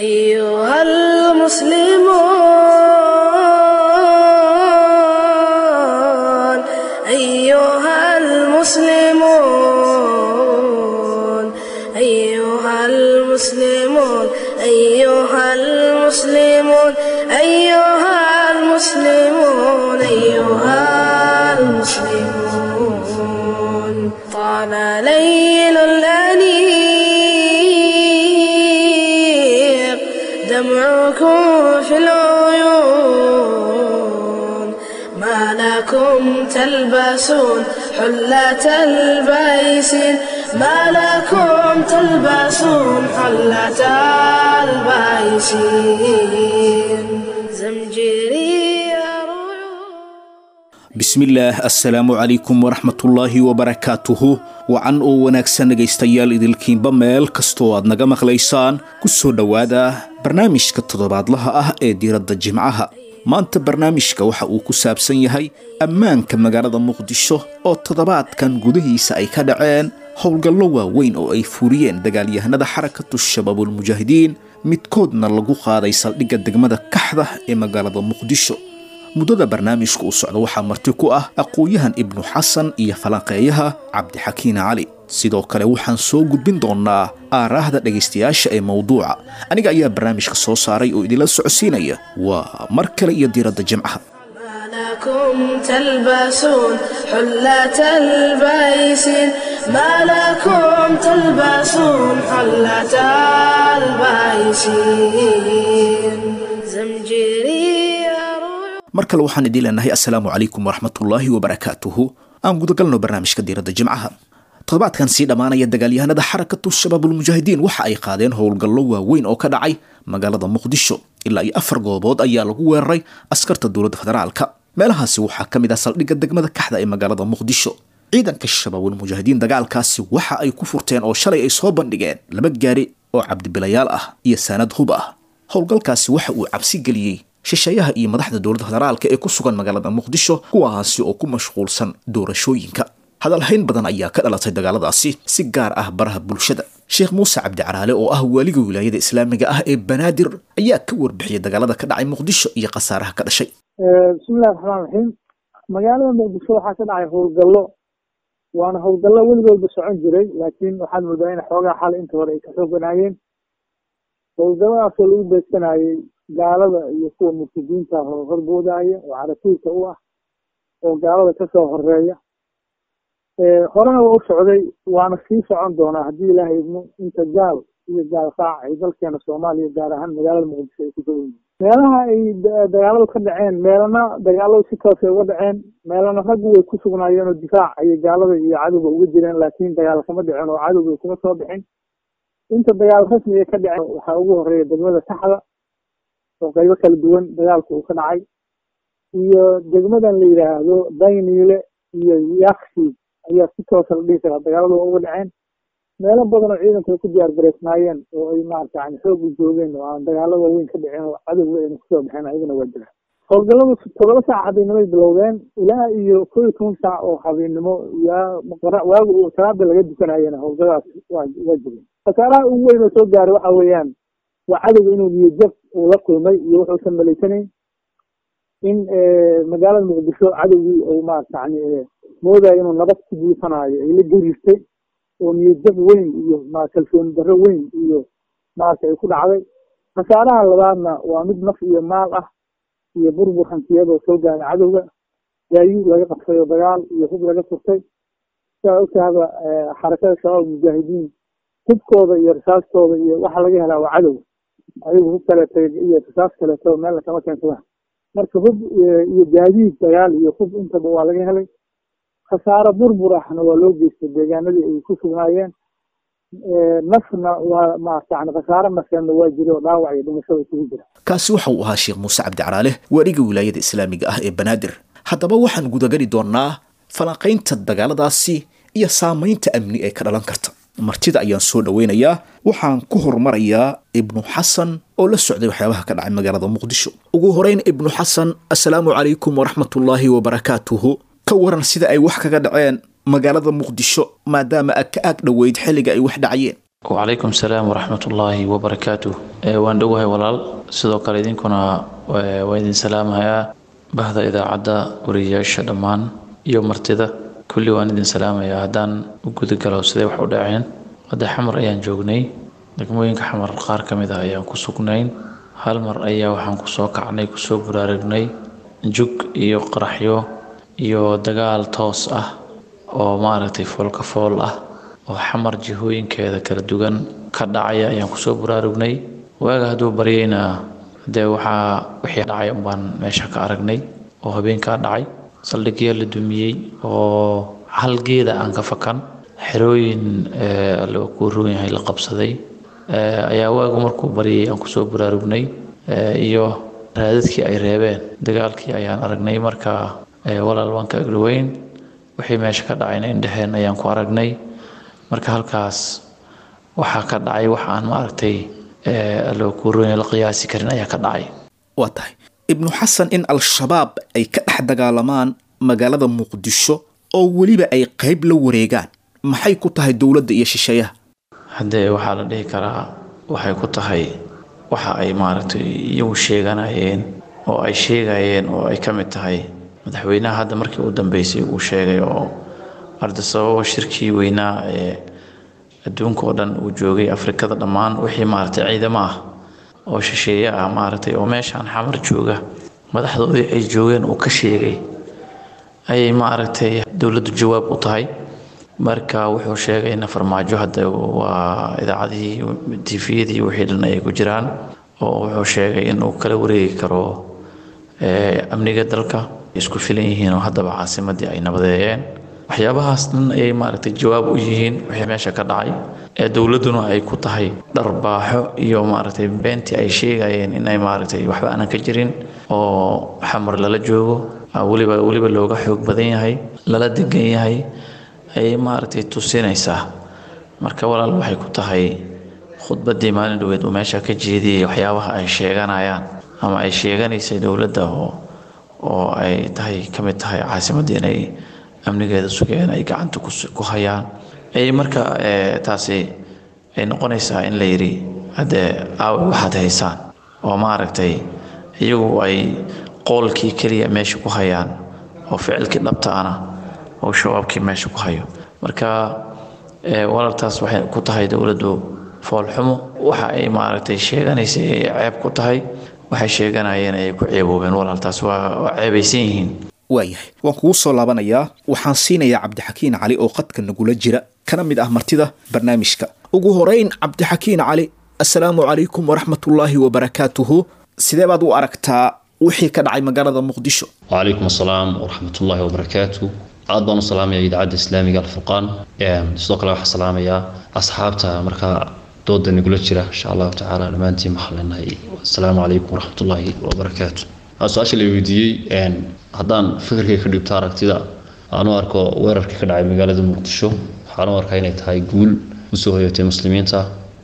أيها المسلمون أيها المسلمون أيها المسلمون أيها المسلمون أيها المسلمون أيها المسلمون طال ليل الأنيق دمعكم في العيون ما لكم تلبسون حلة البيسين ما لكم تلبسون حلة البيسين زمجري رعود bismillaah assalaamu calaykum waraxmatullaahi wabarakaatuhu wacan oo wanaagsan dhegaystayaal idilkiinba meel kastoo aad naga maqlaysaan ku soo dhowaada barnaamijka toddobaadlaha ah ee diiradda jimcaha maanta barnaamijka waxa uu ku saabsan yahay ammaanka magaalada muqdisho oo toddobaadkan gudihiisa ay ka dhaceen howlgallo waaweyn oo ay furiyeen dagaalyahanada xarakatu shabaabulmujaahidiin midkoodna lagu qaaday saldhigga degmada kaxda ee magaalada muqdisho muddada barnaamijka uu socda waxaa marti ku ah aqoon-yahan ibnu xasan iyo falanqeeyaha cabdixakiin cali sidoo kale waxaan soo gudbin doonaa aaraahda dhegaystayaasha ee mowduuca aniga ayaa barnaamijka soo saaray oo idinla socodsiinaya waa mar kale iyo diiradda jimcaha ما لكم تلبسون حلة البيسين ما لكم تلبسون حلة البيسين زمجري رعود mar kale waxaan idiin leenahay assalaamu calaykum waraxmatullaahi wabarakaatuhu aan gudagalno barnaamijka diiradda jimcaha toddobaadkan sii dhammaanaya dagaalyahanada xarakatu shabaabulmujaahidiin waxa ay qaadeen howlgallo waaweyn oo ka dhacay magaalada muqdisho ilaa iyo afar goobood ayaa lagu weeraray askarta dowladda federaalka meelahaasi waxaa ka mid ah saldhigga degmada kaxda ee magaalada muqdisho ciidanka shabaabulmujaahidiin dagaalkaasi waxa ay ku furteen oo shalay ay soo bandhigeen laba gaari oo cabdibilayaal ah iyo saanad hub ah howlgalkaasi waxa uu cabsi geliyey shisheeyaha iyo madaxda dowladda federaalka ee ku sugan magaalada muqdisho kuwaasi oo ku mashquulsan doorashooyinka hadalhayn badan ayaa ka dhalatay dagaaladaasi si gaar ah baraha bulshada sheekh muuse cabdi caraale oo ah waaliga wilaayada islaamiga ah ee banaadir ayaa ka warbixiyay dagaalada ka dhacay muqdisho iyo khasaaraha ka dhashay bismillahi raxmaan raxiim magaalada muqdisho waxaa ka dhacay howlgallo waana howlgallo weligoodba socon jiray laakiin waxaad moodaa in xoogaa xal inta hore ay ka xooganaayeen howlgalladaasoo lagu beegsanayey gaalada iyo kuwa murtadiinta ah oo horboodaya oo caratuurka u ah oo gaalada kasoo horeeya horena waa u socday waana sii socon doonaa haddii ilaahay idmo inta gaal iyo gaal qaac ay dalkeena soomaaliya gaar ahaan magaalada muqdisho ay ku sugan yihiin meelaha ay dagaaladu ka dhaceen meelana dagaaladu si toosay uga dhaceen meelana raggu way ku sugnaayeen oo difaac ayay gaalada iyo cadowga uga jireen laakiin dagaal kama dhicin oo cadowga kuma soo bixin inta dagaal rasmiga ka dhaceen waxaa ugu horeeya degmada saxda oo qaybo kala duwan dagaalku uu ka dhacay iyo degmadan la yidhaahdo dayniile iyo yaksi ayaa si toosa la dhihi karaa dagaaladu waa uga dhaceen meelo badan oo ciidanku ay ku diyaar gareysnaayeen oo ay maarata yani xoog u joogeen oo aan dagaalo waaweyn ka dhicin oo cadowga ayna kusoo baxeen ayagana waa jira howlgalladu toddoba saac habeennimay bilowdeen ilaa iyo koo iyo toban saac oo habeennimo yaa waagu uu salaada laga dukanayena howlgalladaas waa waa jireen khasaaraha ugu weyn oo soo gaaray waxa weeyaan waa cadowga inuu niyajab uu la kulmay iyo wuxuusan malaysanayn in magaalada muqdisho cadowgii uu maarata yani moodayo inuu nabad ku buufanaayo ay la gariirtay oo niyadjab weyn iyo ma kalsooni darro weyn iyo maarata ay ku dhacday khasaaraha labaadna waa mid naf iyo maal ah iyo burbur hantiyadoo soo gaaray cadowga gaayuud laga qabtay oo dagaal iyo hub laga furtay sidaa ogtahaba xarakada shabaab mujaahidiin hubkooda iyo risaastooda iyo waxa laga helaa waa cadow ayagu hub kaleeto iyo risaas kaleeto meelna kama keensadaan marka hub iyo gaadiid dagaal iyo hub intaba waa laga helay khasaaro burbur ahna waa loo geystay deegaanadii ay ku sugnaayeen nafna waa maarata yani khasaaro nafeedna waa jira oo dhaawac iyo dhimashada isugu jira kaasi waxa uu ahaa sheekh muuse cabdi caraale waariga wilaayada islaamiga ah ee banaadir haddaba waxaan gudageli doonaa falanqaynta dagaaladaasi iyo saamaynta amni ee ka dhalan karta martida ayaan soo dhoweynayaa waxaan ku horumarayaa ibnu xasan oo la socday waxyaabaha ka dhacay magaalada muqdisho ugu horeyn ibnu xasan assalaamu calaykum waraxmatullaahi wabarakaatuhu ka waran sida ay wax kaga dhaceen magaalada muqdisho maadaama aad ka aag dhoweyd xilliga ay wax dhacayeen wacalaykum salaam waraxmat ullaahi wabarakaatu waan dhowahay walaal sidoo kale idinkuna waa idin salaamayaa bahda idaacadda wariyayaasha dhammaan iyo martida kulli waan idin salaamayaa haddaan u gudagalo siday wax u dhaceen hadda xamar ayaan joognay degmooyinka xamar qaar ka mid ah ayaan ku sugnayn hal mar ayaa waxaan kusoo kacnay kusoo buraaragnay jug iyo qaraxyo iyo dagaal toos ah oo maaragtay foolka fool ah oo xamar jihooyinkeeda kala duwan ka dhacaya ayaan kusoo buraarugnay waaga hadduu baryayna dee waxaa wixii dhacay unbaan meesha ka aragnay oo habeenkaa dhacay saldhigyo la dumiyey oo hal geeda aan ka fakan xerooyin loo kuu roon yahay la qabsaday ayaa waagu markuu baryay aan kusoo buraarugnay iyo raadadkii ay reebeen dagaalkii ayaan aragnay marka walaal waan ka agdhoweyn wixii meesha ka dhacayna indheheen ayaan ku aragnay marka halkaas waxaa ka dhacay wax aan maaragtay loo kuuroon la qiyaasi karin ayaa ka dhacay waa tahay ibnu xasan in al-shabaab ay ka dhex dagaalamaan magaalada muqdisho oo weliba ay qayb la wareegaan maxay ku tahay dowladda iyo shisheeyaha haddee waxaa la dhihi karaa waxay ku tahay waxa ay maaragtay iyagu sheeganayeen oo ay sheegayeen oo ay ka mid tahay madaxweynaha hadda markii u dambeysay uu sheegay oo arda sababa shirkii weynaa ee adduunka oo dhan uu joogay afrikada dhammaan wixii maaragtay ciidamo ah oo shisheeye ah maaragtay oo meeshaan xamar jooga madaxdoodii ay joogeen uu ka sheegay ayay maaragtay dowladdu jawaab u tahay marka wuxuu sheegay in farmaajo hadda waa idaacadihii tifiyadii wixii dhan ayay ku jiraan oo wuxuu sheegay inuu kala wareegi karo amniga dalka isku filan yihiin oo haddaba caasimadii ay nabadeeyeen waxyaabahaas dhan ayay maaragtay jawaab u yihiin wixii meesha ka dhacay ee dowladduna ay ku tahay dharbaaxo iyo maaragtay beentii ay sheegayeen inay maaragtay waxba aanan ka jirin oo xamar lala joogo weliba weliba looga xoog badan yahay lala degan yahay ayay maaragtay tusinaysaa marka walaal waxay ku tahay khudbaddii maalin dhaweed uu meesha ka jeediyey waxyaabaha ay sheeganayaan ama ay sheeganaysay dowladda oo oo ay tahay ka mid tahay caasimaddii inay amnigeeda sugeen ay gacanta ku hayaan ayay marka taasi ay noqonaysaa in la yidhi haddee aawe waxaad haysaan oo maaragtay iyagu ay qoolkii keliya meesha ku hayaan oo ficilkii dhabta ana oo shabaabkii meesha ku hayo marka walaaltaas waxay ku tahay dowladdu foolxumo waxa ay maaragtay sheeganaysay ay ceeb ku tahay waxay sheeganayeen ayay ku ceeboobeen walaaltaas waa ceebaysan yihiin waayahay waan kugu soo laabanayaa waxaan siinayaa cabdixakiin cali oo qadka nagula jira kana mid ah martida barnaamijka ugu horeyn cabdixakiin cali assalaamu calaykum waraxmatullaahi wabarakaatuhu sidee baad u aragtaa wixii ka dhacay magaalada muqdisho wacalaykum assalaam waraxmatullaahi wabarakaatu aad baan u salaamaya idaacadda islaamiga alfurqaan sidoo kale waxaan salaamayaa asxaabta markaa dooda nagula jira insha allahu tacaala dhammaantiin waxaan leenahay assalaamu calaykum waraxmatullaahi wabarakaatu su-aasha la weydiiyey haddaan fikirkay ka dhibto aragtida aan u arko weerarkii ka dhacay magaalada muqdisho waxaan u arkaa inay tahay guul usoo hoyatay muslimiinta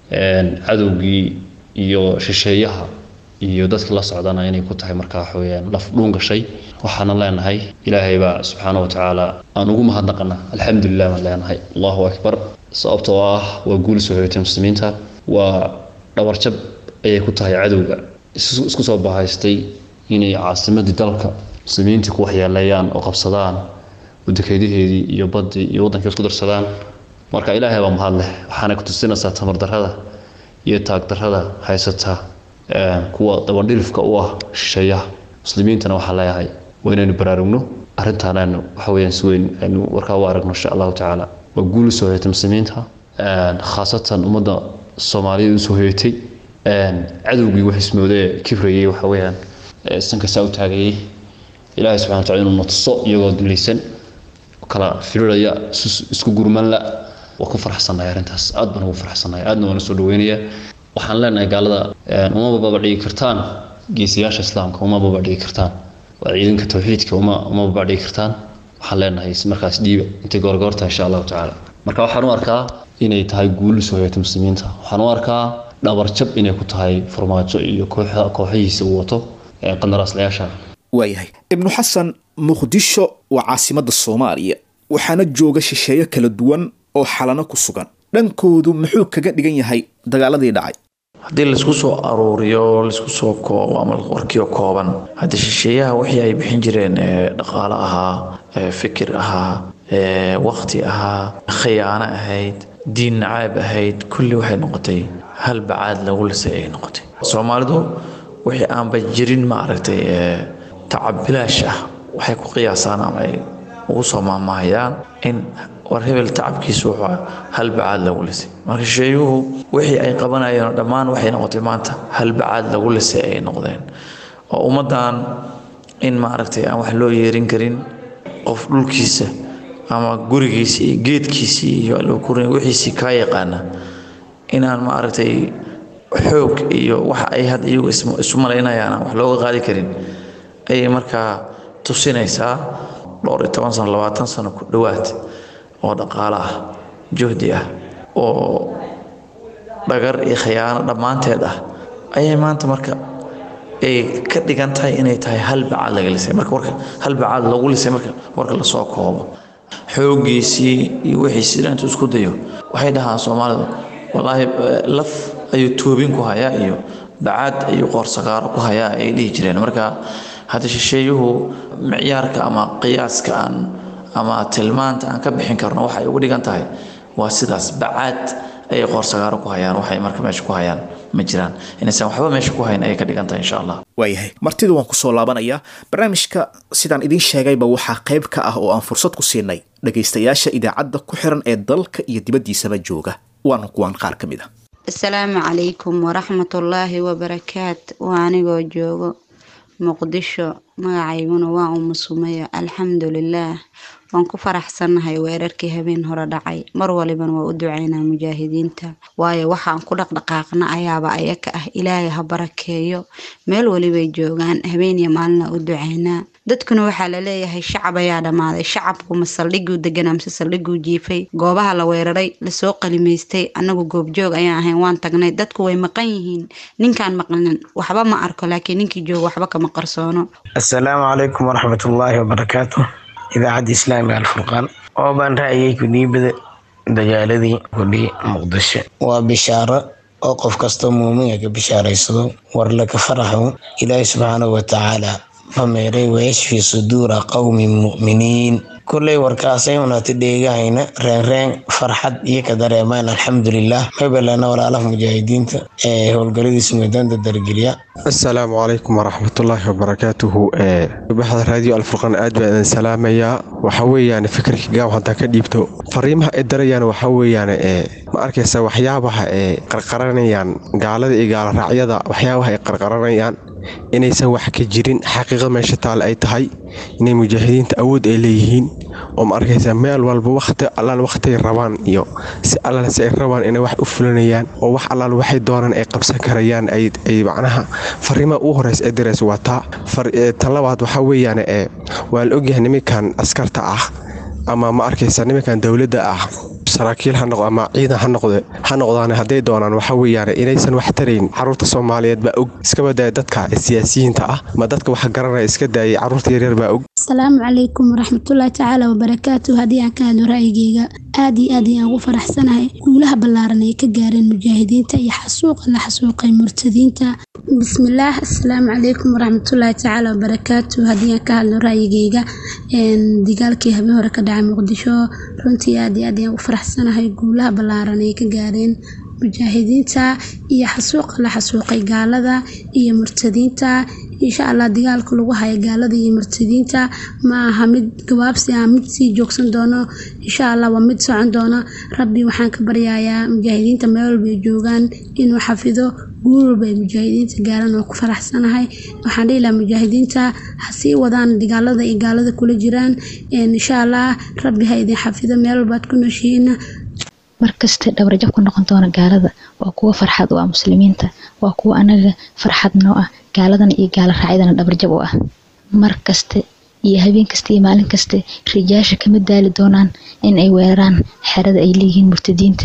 cadowgii iyo shisheeyaha iyo dadka la socdana inay ku tahay markaa waxaweyaan laf dhuun gashay waxaana leenahay ilaahay baa subxaana wa tacaala aan ugu mahadnaqana alxamdulilah baan leenahay allahu akbar sababtoo ah waa guul usoo hoyatay muslimiinta waa dhabarjab ayay ku tahay cadowga isku soo bahaystay inay caasimadii dalka muslimiintii ku waxyeeleeyaan oo qabsadaan wadakeydaheedii iyo baddii iyo waddankii isku darsadaan marka ilaahay baa mahad leh waxaana ku tusinaysaa tamardarrada iyo taagdarrada haysata kuwa dabandhilifka u ah shisheeyaha muslimiintana waxaa leeyahay waa inaynu baraarugno arrintaan aynu waxa weyaan si weyn aynu warkaa u aragno insha allahu tacaala waa guul usoo hoyatay muslimiinta khaasatan ummadda soomaaliyada usoo hoyatay cadowgii wax ismoodee kibrayay waxa weyaan sankasaa u taagayay ilaahay subxana wataala inuu natuso iyagoo dulaysan kala firiraya isku gurmanla waa ku farxsanahay arrintaas aad baan ugu farxsanahay aadna waan usoo dhaweynayaa waxaan leenahay gaalada uma babadhigi kartaan geesiyaasha islaamka uma babadhigi kartaan waa ciidanka tawxiidka uma uma babadhigi kartaan waxaan leenahay markaas dhiiba intay goorgoorta insha allahu tacaala marka waxaan u arkaa inay tahay guul usoo hoyata muslimiinta waxaan u arkaa dhabarjab inay ku tahay farmaajo iyo kooxihiisa uu wato qandaraaslayaasha waayahay ibnu xasan muqdisho waa caasimadda soomaaliya waxaana jooga shisheeyo kala duwan oo xalano ku sugan dhankoodu muxuu kaga dhigan yahay dagaaladii dhacay haddii laisku soo aruuriyo laisku soo koobo ama warkiyo kooban haddii shisheeyaha wixii ay bixin jireen ee dhaqaale ahaa ee fikir ahaa ee waqti ahaa khiyaano ahayd diin nacaab ahayd kulli waxay noqotay hal bacaad lagu lisay ay noqotay soomaalidu wixii aanba jirin ma aragtay ee tacab bilaash ah waxay ku qiyaasaan ama ay ugu soo maahmaahayaan in war hebel tacabkiisu wuxuu hal bacaad lagu lisay marka shisheeyuhu wixii ay qabanayeen dhammaan waxay noqotay maanta hal bacaad lagu lisay ay noqdeen oo ummaddan in maaragtay aan wax loo yeerin karin qof dhulkiisa ama gurigiisii iyo geedkiisii iyo alkurin wixiisii kaa yaqaana inaan maaragtay xoog iyo waxa ay had iyagu isu malaynayaan aan wax looga qaadi karin ayay markaa tusinaysaa dhowr iyo toban sano labaatan sano ku dhowaad oo dhaqaale ah juhdi ah oo dhagar iyo khiyaano dhammaanteed ah ayay maanta marka ay ka dhigan tahay inay tahay hal bacaad laga lisay marka warka hal bacaad lagu lisay marka warka lasoo koobo xooggiisii iyo wixiisii dhan intuu isku dayo waxay dhahaan soomaalidu wallaahi laf ayuu toobin ku hayaa iyo bacaad ayuu qoorsagaaro ku hayaa ay dhihi jireen marka hadda shisheeyuhu micyaarka ama qiyaaska aan ama tilmaanta aan ka bixin karno waxay ugu dhigan tahay waa sidaas bacaad ayay qoorsagaaro ku hayaan waxay marka meesha ku hayaan ma jiraan inaysan waxba meesha ku hayn ayay ka dhigan tahay insha allah waayahay martida waan kusoo laabanayaa barnaamijka sidaan idiin sheegayba waxaa qayb ka ah oo aan fursad ku siinay dhagaystayaasha idaacadda ku xiran ee dalka iyo dibaddiisaba jooga waana kuwaan qaar ka mid ah asalaamu calaykum waraxmatullaahi wabarakaat waa anigoo joogo muqdisho magacayguna waa umu sumeyo alxamdulilaah waan ku faraxsannahay weerarkii habeen hore dhacay mar walibana waa u ducaynaa mujaahidiinta waayo waxaan ku dhaqdhaqaaqna ayaaba ayaka ah ilaahay ha barakeeyo meel walibay joogaan habeeniyo maalina u ducaynaa dadkuna waxaa la leeyahay shacab ayaa dhammaaday shacabku ma saldhiguu deganaa mise saldhiguu jiifay goobaha la weeraray lasoo qalimaystay annagu goobjoog ayaan ahayn waan tagnay dadku way maqan yihiin ninkaan maqlinin waxba ma arko laakiin ninkii jooga waxba kama qarsoono asalaamu calaykum waraxmatullaahi wabarakaatu idaacadda islaamiga alfurqaan oo baan ra'ayay kudhiibada dagaaladii kudhii muqdisho waa bishaaro oo qof kastoo muuminga ka bishaaraysado war laka faraxo ilaahi subxaanahu watacaala fameeray wayashfi suduura qowmin mu'miniin kulley warkaasay unati dheegahayna reenreen farxad iyo ka dareemaan alxamdulilah mabelana walaalaha mujaahidiinta ee howlgaladiisa meedaanta dargeliya asalaamu calaykum waraxmatullaahi wabarakaatuhu baxda raadiyo alfurqaan aad baan idin salaamayaa waxa weeyaan fikirka gaaw haddaan ka dhiibto fariimaha ay darayaan waxa weeyaan ma arkaysa waxyaabaha ay qarqaranayaan gaalada iyo gaaloraacyada waxyaabaha ay qarqaranayaan inaysan wax ka jirin xaqiiqada meesha taal ay tahay inay mujaahidiinta awood ay leeyihiin oo ma arkaysa meel walba waqti allaal waqtiay rabaan iyo si allaal si ay rabaan inay wax u fulinayaan oo wax allaal waxay doonaan ay qabsan karayaan ay macnaha fariimaha ugu horeysa ee diraysa waa taa tan labaad waxaa weeyaan waa la ogyahay nimankan askarta ah ama ma arkaysa nimankan dowladda ah saraakiil ha noqdo ama ciidan ha noqde ha noqdaan hadday doonaan waxa weeyaan inaysan wax tarayn caruurta soomaaliyeed baa og iska badaya dadka siyaasiyiinta ah ma dadka wax garanaya iska daayay caruurta yaryar baa og asalaamu calaykum waraxmatullaahi tacaala wabarakaatu haddii aan ka hadlo ra'yigeyga aad iyo aad ayaan ugu faraxsanahay guulaha ballaaran ay ka gaareen mujaahidiinta iyo xasuuqa la xasuuqay murtadiinta bismillaah asalaamu calaykum waraxmatullaahi tacaala wabarakaatu haddii aan ka hadlo ra'yigeyga dagaalkii habeen hore ka dhacay muqdisho runtii aad iyo aad ayaan ugu faraxsanahay guulaha ballaaran ay ka gaareen mujaahidiinta iyo xasuuqa la xasuuqay gaalada iyo murtadiinta insha allah dagaalka lagu haya gaalada iyo murtadiinta ma aha mid gabaabsi ah mid sii joogsan doono insha allah waa mid socon doono rabbi waxaan ka baryayaa mujaahidiinta meel walba ay joogaan inuu xafido guul walba ay mujaahidiinta gaaraan oo ku faraxsanahay waxaan dhihi lahaa mujaahidiinta ha sii wadaan dagaalada ay gaalada kula jiraan insha allah rabbi ha idin xafido meel walbaad ku nooshihiina markasta dhabarjab ku noqon doona gaalada waa kuwa farxad u ah muslimiinta waa kuwa anaga farxad noo ah gaaladana iyo gaala raacyadana dhabarjab u ah mar kaste iyo habeen kasta iyo maalin kaste rijaasha kama daali doonaan in ay weeraraan xerada ay leeyihiin murtadiinta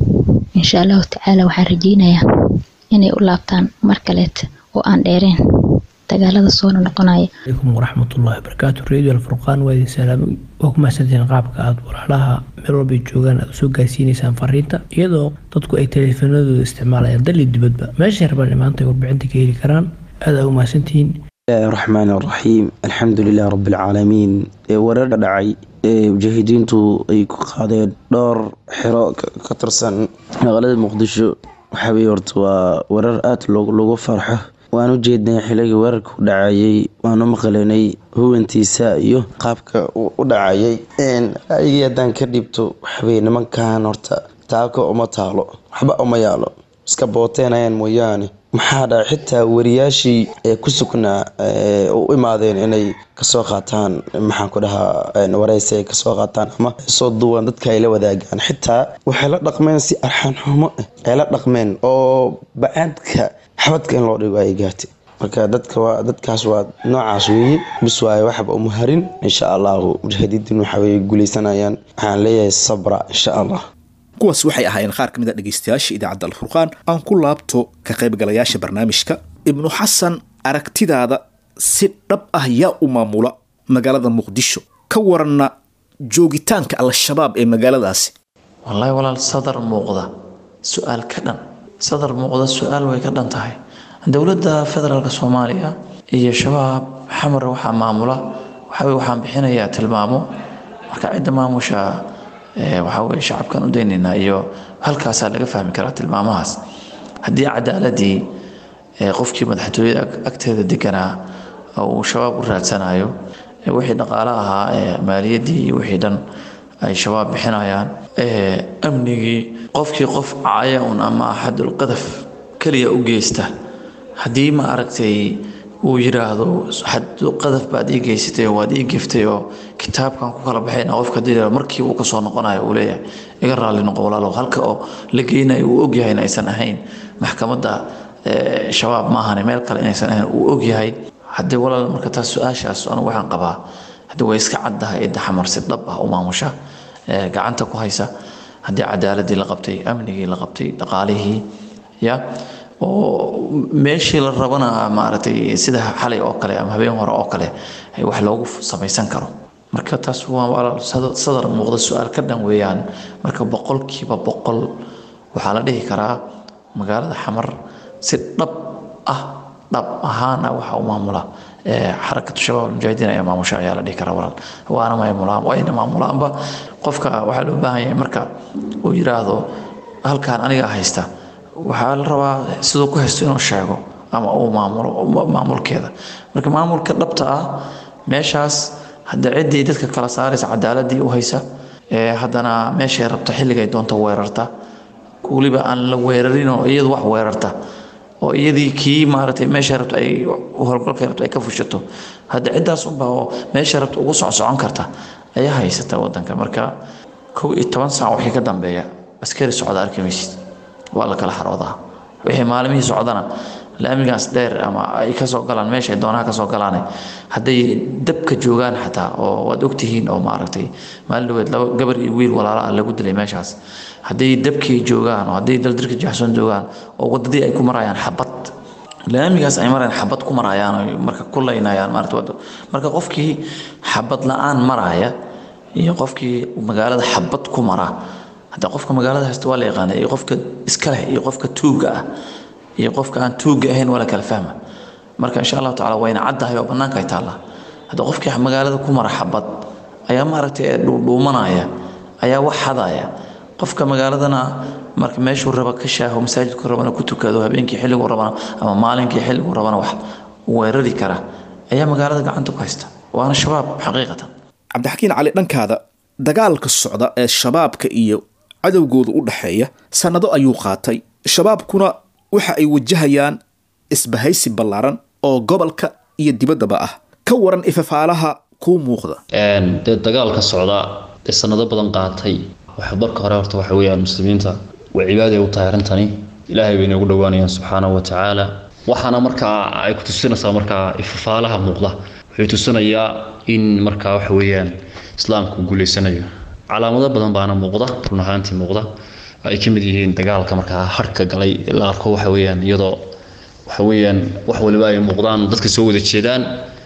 insha allahu tacaala waxaan rajeynayaa inay u laabtaan mar kaleeta oo aan dheereen dagaalada soo noqonaya عليكم ورحمة الله وبركاته راديو الفرقان وادي سلام وكم سنتين qaabka aad walaalaha meel walba ay joogaan aad usoo gaarsiinaysaan fariinta iyadoo dadku ay teleefanadooda isticmaalayaan dal iyo dibadba meeshay rabaan maanta ay warbixinta ka heli karaan aad aa u mahadsantihiin الله الرحمن الرحيم الحمد لله رب العالمين ee warar dhacay ee mujaahidiintu ay ku qaadeen dhowr xiro ka ka tirsan magaalada muqdisho waxaa weye horta waa warar aada loogu loogu farxo waan u jeednay xilligii weerarka u dhacayay waanu maqlanay huwantiisa iyo qaabka uu u dhacayay ayagii haddaan ka dhibto waxaweye nimankan horta taako uma taalo waxba uma yaalo iska booteenayaan mooyaane maxaa dhaca xitaa wariyaashii ee ku sugnaa ee u imaadeen inay kasoo qaataan maxaan ku dhahaa wareysi ay kasoo qaataan ama soo duwan dadka ay la wadaagaan xitaa waxay la dhaqmeen si arxaan xumo ah ay la dhaqmeen oo bacaadka xabadka in loo dhigo ay gaartay marka dadka waa dadkaas waa noocaas weeye bis waaye waxba uma harin insha allahu mujaahidiintin waxa weye guuleysanayaan waxaan leeyahay sabra insha allah kuwaas waxay ahaayeen qaar ka mid a dhegaystayaasha idaacadda alfurqaan aan ku laabto ka qaybgalayaasha barnaamijka ibnu xasan aragtidaada si dhab ah yaa u maamula magaalada muqdisho ka waranna joogitaanka al-shabaab ee magaaladaasi wallaahi walaal sadar muuqda su-aal ka dhan sadar muuqda su-aal way ka dhan tahay dowladda federaalk soomaaliya iyo shabaab xamar waxaa maamula waxaweye waxaan bixinayaa tilmaamo marka cidda maamusha waxaa weye shacabkan u daynaynaa iyo halkaasaa laga fahmi karaa tilmaamahaas haddii cadaaladii qofkii madaxtooyada agteeda deganaa uu shabaab u raadsanayo wixii dhaqaale ahaa maaliyaddii iyo wixii dhan ay shabaab bixinayaan amnigii qofkii qof caaya un ama xadulqadaf keliya u geysta haddii ma aragtay uu yiraahdo xadulqadaf baad ii geysatay oo waad ii geftay oo kitaabkan ku kala baxayna qofka dil markii uu kasoo noqonayo uu leeyahay iga raalli noqo walaalow halka oo la geynayo uu ogyahay in aysan ahayn maxkamadda shabaab maahane meel kale inaysan ahayn uu ogyahay haddii walaal marka taas su-aashaas anigu waxaan qabaa haddii way iska caddahay cidda xamar si dhab ah u maamusha gacanta ku haysa haddii cadaaladii la qabtay amnigii la qabtay dhaqaalihii ya oo meeshii la rabana maaragtay sida xalay oo kale ama habeen hore oo kale wax loogu samaysan karo marka taas waa walaal sadar muuqda su-aal ka dhan weeyaan marka boqolkiiba boqol waxaa la dhihi karaa magaalada xamar si dhab ah dhab ahaana waxa u maamula xarakatu shabaab almujaahidiin ayaa maamusha ayaa la dhihi karaa walaal waana maamulaan wayna maamulaanba qofka waxaa loo baahan yahay marka uu yiraahdo halkaan aniga haysta waxaa la rabaa siduu ku haysto inuu sheego ama uu maamulo maamulkeeda marka maamulka dhabta ah meeshaas hadda ciddii dadka kala saaraysa cadaaladii u haysa haddana meeshay rabta xilligay doonta weerarta weliba aan la weerarin oo iyadu wax weerarta oo iyadii kii maaragtay meesha rabta ay howlgalkay rabta ay ka fushato hadda ciddaas unbaa oo meesha rabta ugu socsocon karta ayaa haysata wadanka marka kow iyo toban saac wixii ka dambeeya askari socda arki maysid waa la kala xaroodaa wixii maalmihii socdana laamigaas dheer ama ay kasoo galaan meesha ay doonaha kasoo galaan hadday dabka joogaan xataa oo waad ogtihiin oo maaragtay maalin dhaweed laba gabar iyo wiil walaala ah lagu dilay meeshaas hadday dabkii joogaan oo hadday daldirka jaxsoon joogaan oo wadadii ay ku marayaan xabad laamigaas ay marayaan xabad ku marayaan oo marka ku laynayaan maarata wado marka qofkii xabad la-aan maraya iyo qofkii magaalada xabad ku mara hadda qofka magaalada haysta waa la yaqaana iyo qofka iska leh iyo qofka tuuga ah iyo qofka aan tuuga ahayn waa la kala fahma marka insha allahu tacala wayna caddahay oo bannaanka ay taallaa hadda qofkii magaalada ku mara xabad ayaa maaragtay dhuudhuumanaya ayaa wax hadaya qofka magaaladana marka meeshuu raba ka shaaho masaajidku rabana ku tukado habeenkii xilliguu rabana ama maalinkii xilliguu rabana wax weerari kara ayaa magaalada gacanta ku haysta waana shabaab xaqiiqatan cabdixakiin cali dhankaada dagaalka socda ee shabaabka iyo cadowgooda u dhexeeya sannado ayuu qaatay shabaabkuna waxa ay wajahayaan isbahaysi ballaaran oo gobolka iyo dibaddaba ah ka waran ifafaalaha kuu muuqda dee dagaalka socda ee sanado badan qaatay waxa marka hore horta waxa weeyaan muslimiinta waa cibaada u tahay arrintani ilaahay bay inoogu dhowaanayaan subxaanahu wa tacaala waxaana markaa ay ku tusinaysaa markaa ifafaalaha muuqda wuxuu tusinayaa in markaa waxa weeyaan islaamku guuleysanayo calaamado badan baana muuqda run ahaantii muuqda ay ka mid yihiin dagaalka markaa harka galay la arko waxa weeyaan iyadoo waxa weeyaan wax waliba ay muuqdaan dadka soo wada jeedaan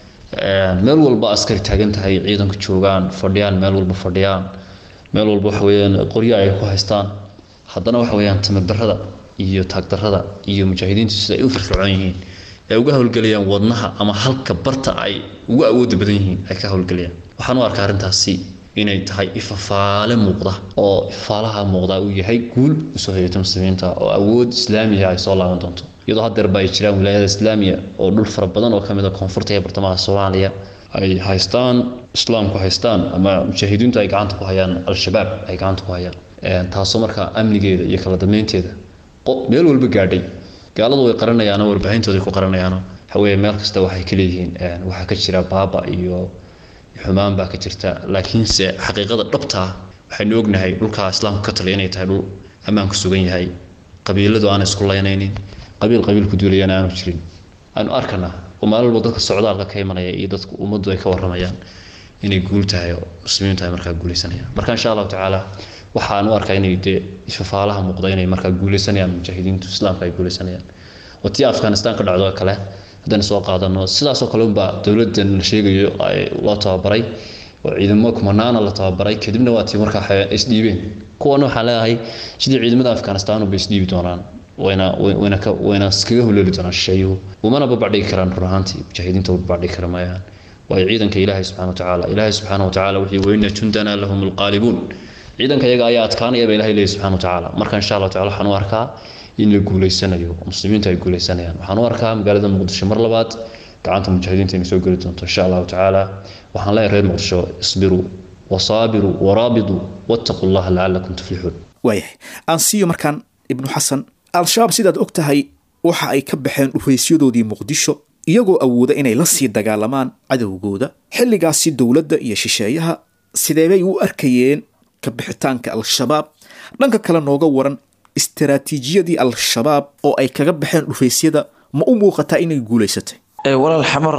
meel walba askari taagan tahay ciidanka joogaan fadhiyaan meel walba fadhiyaan meel walba waxa weeyaan qoryo ay ku haystaan haddana waxa weeyaan tamardarrada iyo taagdarrada iyo mujaahidiintu sida ay u firfircoon yihiin ay uga howlgelayaan wadnaha ama halka barta ay ugu awooda badan yihiin ay ka howlgelayaan waxaan u arkaa arrintaasi inay tahay ifafaale muuqda oo ifafaalaha muuqda uu yahay guul usoo hayata muslimiinta oo awood islaamiya ay soo laaban doonto iyadoo haddeerba ay jiraan wilaayada islaamiya oo dhul fara badan oo kamid a koonfurta iyo bartamaha soomaaliya ay haystaan islaamku haystaan ama mujaahidiintu ay gacanta ku hayaan al-shabaab ay gacanta ku hayaan taasoo markaa amnigeeda iyo kala dambeynteeda meel walba gaadhay gaaladu way qaranayaano warbaahintoodai ku qaranayaano waxaweye meel kasta waxay ka leeyihiin waxaa ka jira baaba iyo xumaan baa ka jirta laakiinse xaqiiqada dhabtaa waxaynu ognahay dhulkaa islaamku ka taliya inay tahay dhul ammaanku sugan yahay qabiiladu aan isku laynaynin qabiil qabiil ku duulayana aanu jirin aanu arkanaa oo maalin walba dadka socdaalka ka imanaya iyo dadka ummaddu ay ka waramayaan inay guul tahay oo muslimiintu ay markaa guuleysanayaan marka insha allahu tacaala waxaan u arkaa inay dee ifafaalaha muuqda inay markaa guuleysanayaan mujaahidiintu islaamka ay guuleysanayaan oo tii afghanistan ka dhacdo kale haddaan soo qaadano sidaasoo kale unbaa dowladdan la sheegayo loo tababaray oo ciidamo kumanaana la tababaray kadibna waa tii markaa isdhiibeen kuwana waxaan leedahay sidii ciidamada afghanistan bay isdhiibi doonaan wayna wayna ka wayna iskaga huleeli doonaan shisheeyuhu umana babacdhigi karaan run ahaantii mujaahidiinta u babacdhigi kara maayaan waayo ciidanka ilaahay subxana watacaala ilaahay subxaana watacaala wuxuu weyna jundana lahum alqaalibuun ciidanka iyaga ayaa adkaanaya ba ilahay leeyahy subxana watacaala marka insha allah tacala waxaan u arkaa in la guuleysanayo muslimiintu ay guuleysanayaan waxaan u arkaa magaalada muqdisho mar labaad gacanta mujaahidiinta inay soo geli doonto insha allahu tacaala waxaan leeyahay reer muqdisho isbiruu wasaabiruu waraabiduu wattaquu llaha lacalakum tuflixuun waayahay aan siiyo markaan ibnu xasan al-shabaab sidaad og tahay waxa ay ka baxeen dhufaysyadoodii muqdisho iyagoo awooda inay la sii dagaalamaan cadowgooda xilligaasi dowladda iyo shisheeyaha sideebay u arkayeen ka bixitaanka al-shabaab dhanka kale nooga waran istaraatiijiyadii al-shabaab oo ay kaga baxeen dhufaysyada ma u muuqataa inay guulaysatay walaal xamar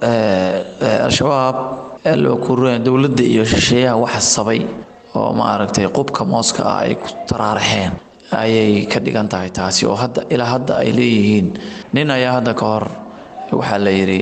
al-shabaab dowladda iyo shisheeyaha waxa sabay oo maaragtay qubka mooska ah ay ku taraaraxeen ayay ka dhigan tahay taasi oo hadda ilaa hadda ay leeyihiin nin ayaa hadda ka hor waxaa la yidhi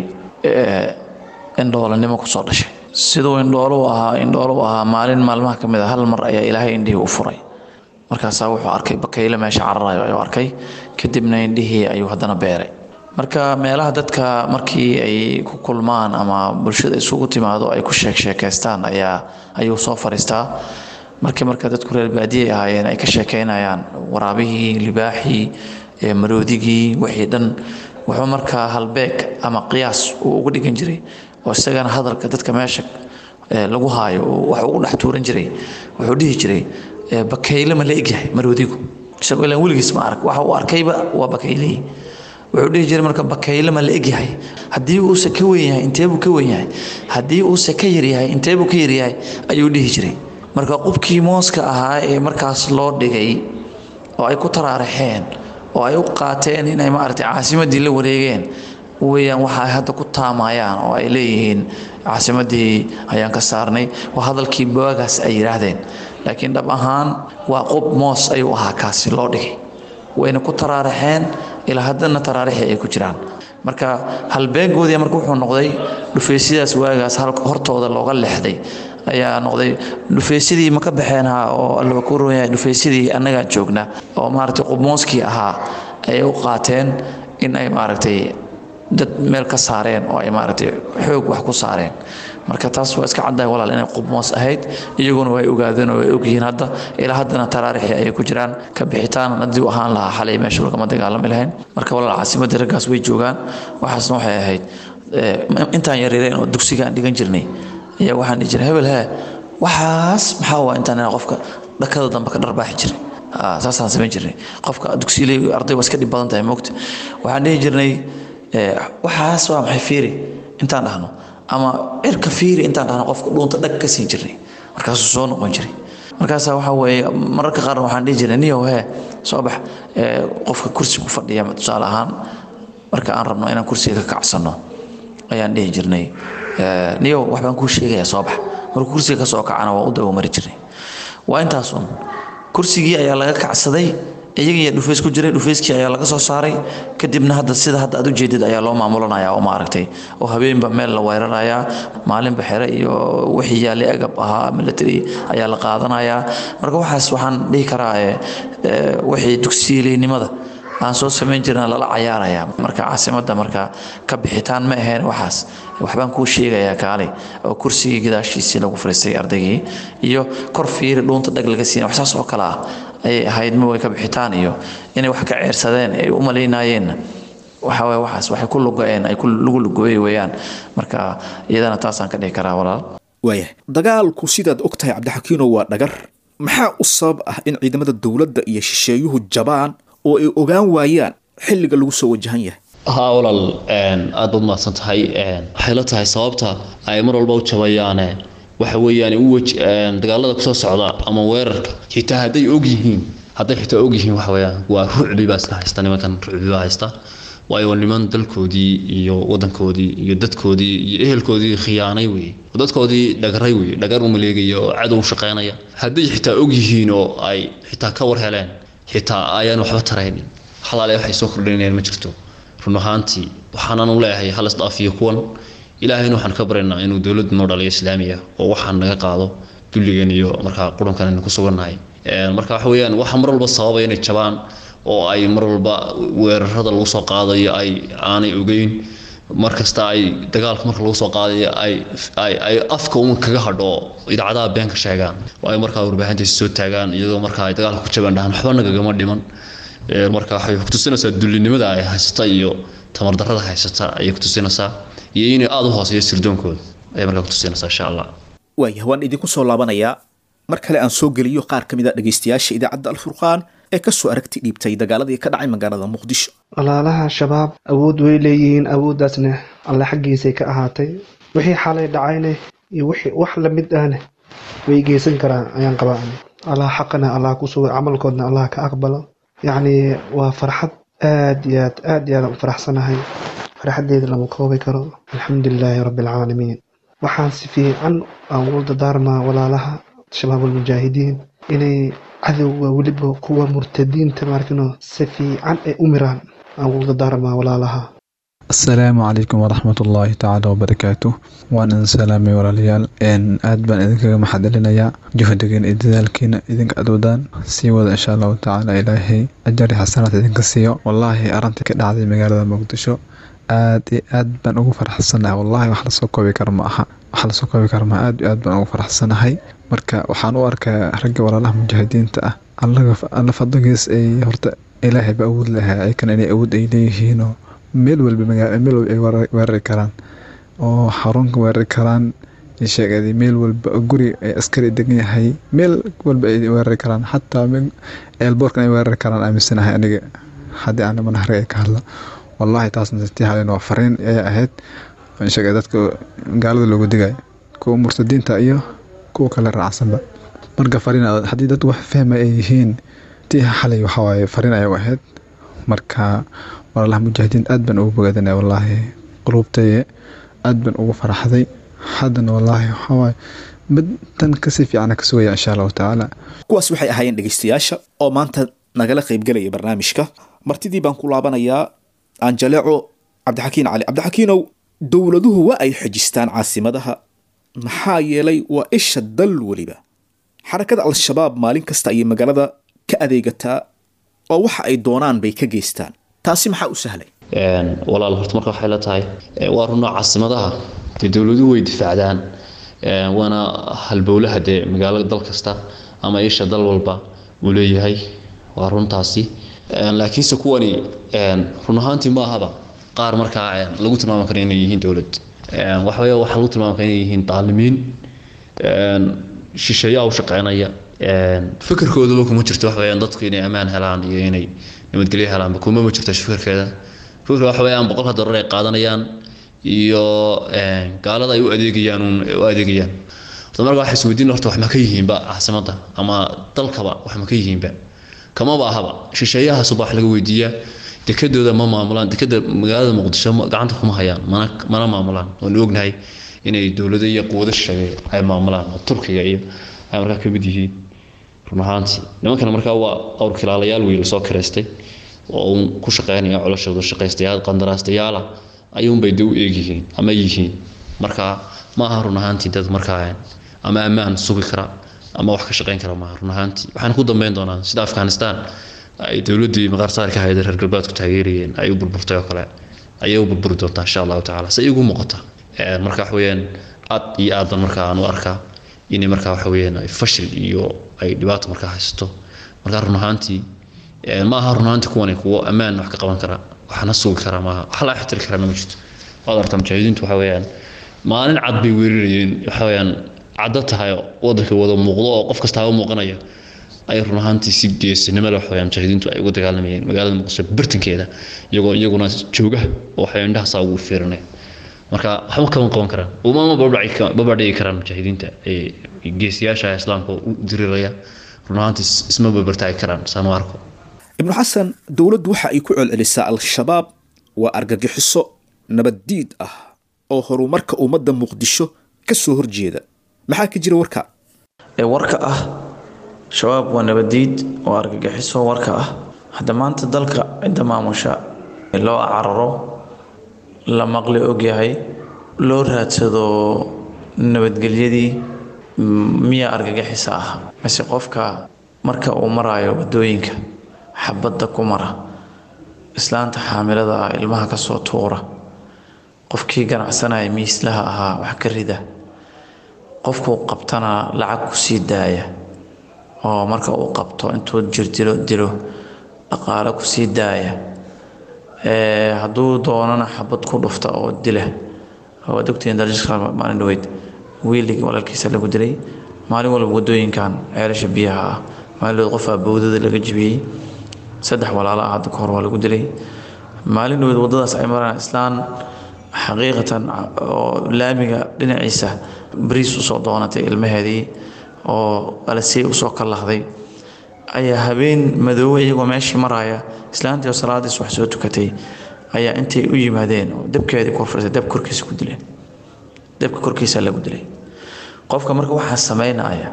indhoolanimo kusoo dhashay siduu indhoolu ahaa indhoolu ahaa maalin maalmaha ka mid a hal mar ayaa ilaahay indhihii u furay markaasaa wuxuu arkay bakayle meesha cararayo ayuu arkay kadibna indhihii ayuu haddana beeray marka meelaha dadka markii ay ku kulmaan ama bulshada isugu timaado ay ku sheek sheekaystaan ayaa ayuu soo fariistaa markii marka dadku reer baadiyay ahaayeen ay ka sheekeynayaan waraabihii libaaxii maroodigii wixii dhan wuxuu markaa halbeeg ama qiyaas uu uga dhigan jiray oo isagana hadalka dadka meesha lagu haayo wax ugu dhex tuuran jiray wuxuu dhihi jiray bakayle ma la egyahay maroodigu isagoo ilaan weligiis ma arag waxa uu arkayba waa bakaylihii wuxuu dhihi jiray marka bakayle ma la egyahay haddii uuse ka weyn yahay inteebuu ka weyn yahay haddii uuse ka yaryahay inteebuu ka yaryahay ayuu dhihi jiray marka qubkii mooska ahaa ee markaas loo dhigay oo ay ku taraaraxeen oo ay u qaateen inay maaragtay caasimadii la wareegeen weeyaan waxa ay hadda ku taamayaan oo ay leeyihiin caasimadii ayaan ka saarnay waa hadalkii boagaas ay yidhaahdeen laakiin dhab ahaan waa qub moos ayuu ahaa kaasi loo dhigay wayna ku taraaraxeen ilaa haddana taraarixii ay ku jiraan marka halbeegoodii marka wuxuu noqday dhufaysyadaas waagaas hortooda looga leexday ayaa noqday dhufaysyadii ma ka baxeen ha oo allaba ku roon yahay dhufaysyadii annagaa joogna oo maaragtay qubmooskii ahaa ayay u qaateen in ay maaragtay dad meel ka saareen oo ay maaragtay xoog wax ku saareen marka taas waa iska caddahay walaal inay qubmoos ahayd iyaguna way ogaadeen oo way ogyihiin hadda ilaa haddana taraarixii ayay ku jiraan ka bixitaan haddii u ahaan lahaa xalay meesha lagama dagaalami lahayn marka walaal caasimadii raggaas way joogaan waxaasna waxay ahayd intaan yareereen oo dugsigaan dhigan jirnay ayaa waxaan dhihi jiray hebel hee waxaas maxaa waa intaan qofka dhakada dambe ka dharbaaxi jiray saasaan samayn jirnay qofka dugsiiley arday waa iska dhib badan tahay moogta waxaan dhihi jirnay waxaas waa maxay fiiri intaan dhahno ama cirka fiiri intaan dhahno qofka dhuunta dhag ka siin jirnay markaasuu soo noqon jiray markaasaa waxaa weeye mararka qaarna waxaan dhihi jirnay niyow hee soo bax qofka kursi ku fadhiya tusaale ahaan marka aan rabno inaan kursiga ka kacsanno ayaan dhihi jirnay niyow wax baan kuu sheegayaa soo bax markuu kursiga ka soo kacana waa u daba mari jirnay waa intaasun kursigii ayaa laga kacsaday iyagiiya dhufays ku jiray dhufayskii ayaa laga soo saaray kadibna hadda sida hadda aad ujeedid ayaa loo maamulanaya oo maaragtay oo habeenba meel la weerarayaa maalinba xere iyo wixii yaalay agab ahaa military ayaa la qaadanayaa marka waxaas waxaan dhihi karaa wixii dugsiileynimada aan soo samayn jirna lala cayaaraya marka caasimadda marka ka bixitaan ma ahayn waxaas waxbaan kuu sheegayaa kaale oo kursigii gadaashiisii lagu fariistay ardaygii iyo kor fiiri dhuunta dhag laga siina wax saas oo kale ah ayay ahayd ma way ka bixitaan iyo inay wax ka ceersadeen ay u malaynaayeenna waxa waye waxaas waxay ku lugo-een ay lagu lugooyey weeyaan marka iyadana taasaan ka dhihi karaa walaal waayahay dagaalku sidaad og tahay cabdixakiino waa dhagar maxaa u sabab ah in ciidamada dowladda iyo shisheeyuhu jabaan oo ay ogaan waayaan xilliga lagu soo wajahan yahay haa walaal aad baad mahadsan tahay waxay la tahay sababta ay mar walba u jabayaane waxa weeyaan u waj dagaalada kusoo socda ama weerarka xitaa hadday og yihiin hadday xitaa og yihiin waxa weeyaan waa rucbi baa iska haysta nimankan rucbi baa haysta waayo waa niman dalkoodii iyo wadankoodii iyo dadkoodii iyo ehelkoodii khiyaanay weeye dadkoodii dhagaray weeye dhagar u maleegaya oo cadow u shaqaynaya hadday xitaa og yihiin oo ay xitaa ka war heleen xitaa ayaan waxba taraynin halaale waxay soo kordhinayaan ma jirto run ahaantii waxaanan u leeyahay hal isdhaafiyo kuwan ilaahayna waxaan ka baryaynaa inuu dowladda noo dhaliyo islaamiya oo waxaan naga qaado dulligan iyo markaa qurunkan aynu ku sugannahay marka waxa weeyaan waxa mar walba sababaya inay jabaan oo ay mar walba weerarada lagu soo qaadayo ay aanay ogeyn mar kasta ay dagaalka marka lagu soo qaadayo ay ay ay afka un kaga hadho idaacadaha been ka sheegaan oo ay markaa warbaahintiisa soo taagaan iyadoo markaa ay dagaalka ku jabaan dhahan waxba nagagama dhiman marka waxay kutusinaysaa dullinimada ay haysata iyo tamardarrada haysata ayay kutusinaysaa iyo inay aada u hooseeyo sirdoonkooda ayay markaa kutusinaysaa insha allah waayah waan idinku soo laabanayaa mar kale aan soo geliyo qaar ka mid a dhegaystayaasha idaacadda alfurqaan ee kasoo aragti dhiibtay dagaaladii ka dhacay magaalada muqdisho walaalaha shabaab awood way leeyihiin awooddaasna alle xaggiisay ka ahaatay wixii xalay dhacayne iyo wixii wax lamid ahne way geysan karaan ayaan qabaa allah xaqana allah ku suga camalkoodna allah ka aqbalo yacni waa farxad aad iyo aad aad iyo aad aan u faraxsanahay farxaddeeda lama koobi karo alxamdulilaahi rabbi alcaalamiin waxaan si fiican aan ugu dadaarmaa walaalaha shabaab almujaahidiin inay cadowga weliba kuwa murtadiinta maarkino si fiican ay u miraan aan ugu dadaarmaa walaalaha asalaamu calaykum waraxmat ullaahi tacaala wabarakaatu waan idin salaamay walaalayaal aad baan idinkaga maxadcelinayaa juhdigiina iyo dadaalkiina idinka aad wadaan sii wada insha allahu tacaala ilaahay ajari xasanaad idinka siiyo wallaahi arrintii ka dhacday magaalada muqdisho aad iyo aad baan ugu faraxsanahay wallahi wax lasoo koobi karo ma aha wax lasoo koobi karo ma aad iyo aad baan ugu faraxsanahay marka waxaan u arkaa ragga walaalaha mujaahidiinta ah alla fadligiis ay horta ilaahay ba awood lahaa aykan inay awood ay leeyihiinoo meel walba magaala meel walba ay weerari karaan oo xarunka weerari karaan sheegay meel walba guri ay askari degan yahay meel walba ay weerari karaan xataa eelboorkan ay weerari karaan aaminsanahay aniga haddii aan niman harga ay ka hadla wallahi taasna tii halen waa fariin ayay ahayd sheegay dadka gaalada loogu digay kuwa murtadiinta iyo kuwa kale raacsanba marka fariin haddii dad wax fahma ay yihiin tii xalay waxawaaye fariin ayay ahayd marka walaalaha mujaahidiin aad baan ugu bogaadinaya wallaahi qulubtaye aad baan ugu faraxday haddana wallaahi waxawaaye mid tan kasii fiicana ka sugaya insha allahu tacaala kuwaas waxay ahaayeen dhegaystayaasha oo maanta nagala qaybgelaya barnaamijka martidii baan ku laabanayaa aanjaleeco cabdixakiin cali cabdixakiinow dowladuhu waa ay xejistaan caasimadaha maxaa yeelay waa isha dal weliba xarakada al-shabaab maalin kasta ayay magaalada ka adeegataa oo waxa ay doonaan bay ka geystaan taasi maxaa u sahlay walaal horta marka waxay la tahay waa runoo caasimadaha dee dowladuhu way difaacdaan waana halbowlaha dee magaalada dal kasta ama isha dal walba uu leeyahay waa runtaasi laakiinse kuwani run ahaantii ma ahaba qaar markaa lagu tilmaami karo inay yihiin dowlad waxawey waxaa lagu tilmaami kara inay yihiin daalimiin shisheeyaa u shaqeynaya fikirkoodaba kuma jirto wax weyaan dadku inay ammaan helaan iyo inay nabadgelyo helaanba kuma ma jirto fikirkeeda fikirka waxa weyaan boqolka dollar ay qaadanayaan iyo gaalada ay u adeegayaan u adeegayaan horta marka waxay isweydiin horta wax ma ka yihiinba caasimadda ama dalkaba wax ma ka yihiinba kamaba ahaba shisheeyahaasuba wax laga weydiiyaa dekadooda ma maamulaan dekada magaalada muqdisho gacanta kuma hayaan mana mana maamulaan waanu ognahay inay dowlado iyo quwado shisheeye ay maamulaan oo turkiga iyo ay markaa ka mid yihiin run ahaantii nimankana markaa waa awr kilaalayaal wiil soo kireystay oo uun ku shaqeynaya coloshooda shaqaystayaal qandaraastayaala ayuunbay de u eegyihiin ama yihiin marka ma aha run ahaantii dad markaa ama ammaan sugi kara ama wax ka shaqeyn kara maaha run ahaantii waxaan ku dambeyn doonaa sida afghanistan ay dowladdii maqaarsaarka ahayd reer galbeedku taageerayeen ay u burburtay oo kale ayay u burburi doontaa insha allahu tacaala se igu muuqata marka waxa weeyaan aad iyo aad baan markaa aan u arkaa inay markaa waxa weeyaan ay fashil iyo ay dhibaato markaa haysato marka run ahaantii ma aha run ahaantii kuwani kuwo ammaan wax ka qaban kara waxna sugi kara maaha wax la xitiri karana ma jirto waad artaa mujaahidiintu waxa weeyaan maalin cad bay weerarayeen waxa weeyaan caddo tahay wadanka wada muuqdo oo qof kasta u muuqanayo ay run ahaantii si geesinimo leh waxaweyaan mujaahidiintu ay uga dagaalamayeen magaalada muqdisho bartankeeda iyagoo iyaguna jooga oo waxay indhahaasa ugu fiirinaya marka waxba kama qaban karaan umama babadhigi karaan mujaahidiinta geesiyaasha islaamka u diriraya run ahaantii isma babartaagi karaan saan u arko ibnu xasan dowladdu waxa ay ku celcelisaa al-shabaab waa argagixiso nabaddiid ah oo horumarka ummadda muqdisho ka soo horjeeda maxaa ka jira warka ee warka ah shabaab waa nabadiid oo argagixiso warka ah hadda maanta dalka cidda maamusha loo cararo la maqli ogyahay loo raadsado nabadgelyadii miya argagixisa ah mise qofka marka uu maraayo wadooyinka xabadda ku mara islaanta xaamilada ah ilmaha kasoo tuura qofkii ganacsanaya miislaha ahaa wax ka rida qofkuu qabtana lacag ku sii daaya oo marka uu qabto intuu jirdilo dilo dhaqaale ku sii daaya hadduu doonana xabad ku dhufta oo dila waad ogtihiin darjiska maalin dhaweyd wiiligii walaalkiisa lagu dilay maalin walba wadooyinkan ceelasha biyaha ah maalin dhaweyd qofaa bowdada laga jibiyey saddex walaalo ah hadda ka hor waa lagu dilay maalin dhaweyd waddadaas ay maraan islaan xaqiiqatan oo laamiga dhinaciisa bariis usoo doonatay ilmaheedii oo alasey usoo kallahday ayaa habeen madoowe iyagoo meeshii maraya islaantii oo salaadiis wax soo tukatay ayaa intay u yimaadeen oo dabkeedii korfurtay dab korkiisa ku dileen dabka korkiisa lagu dilay qofka marka waxaa samaynaya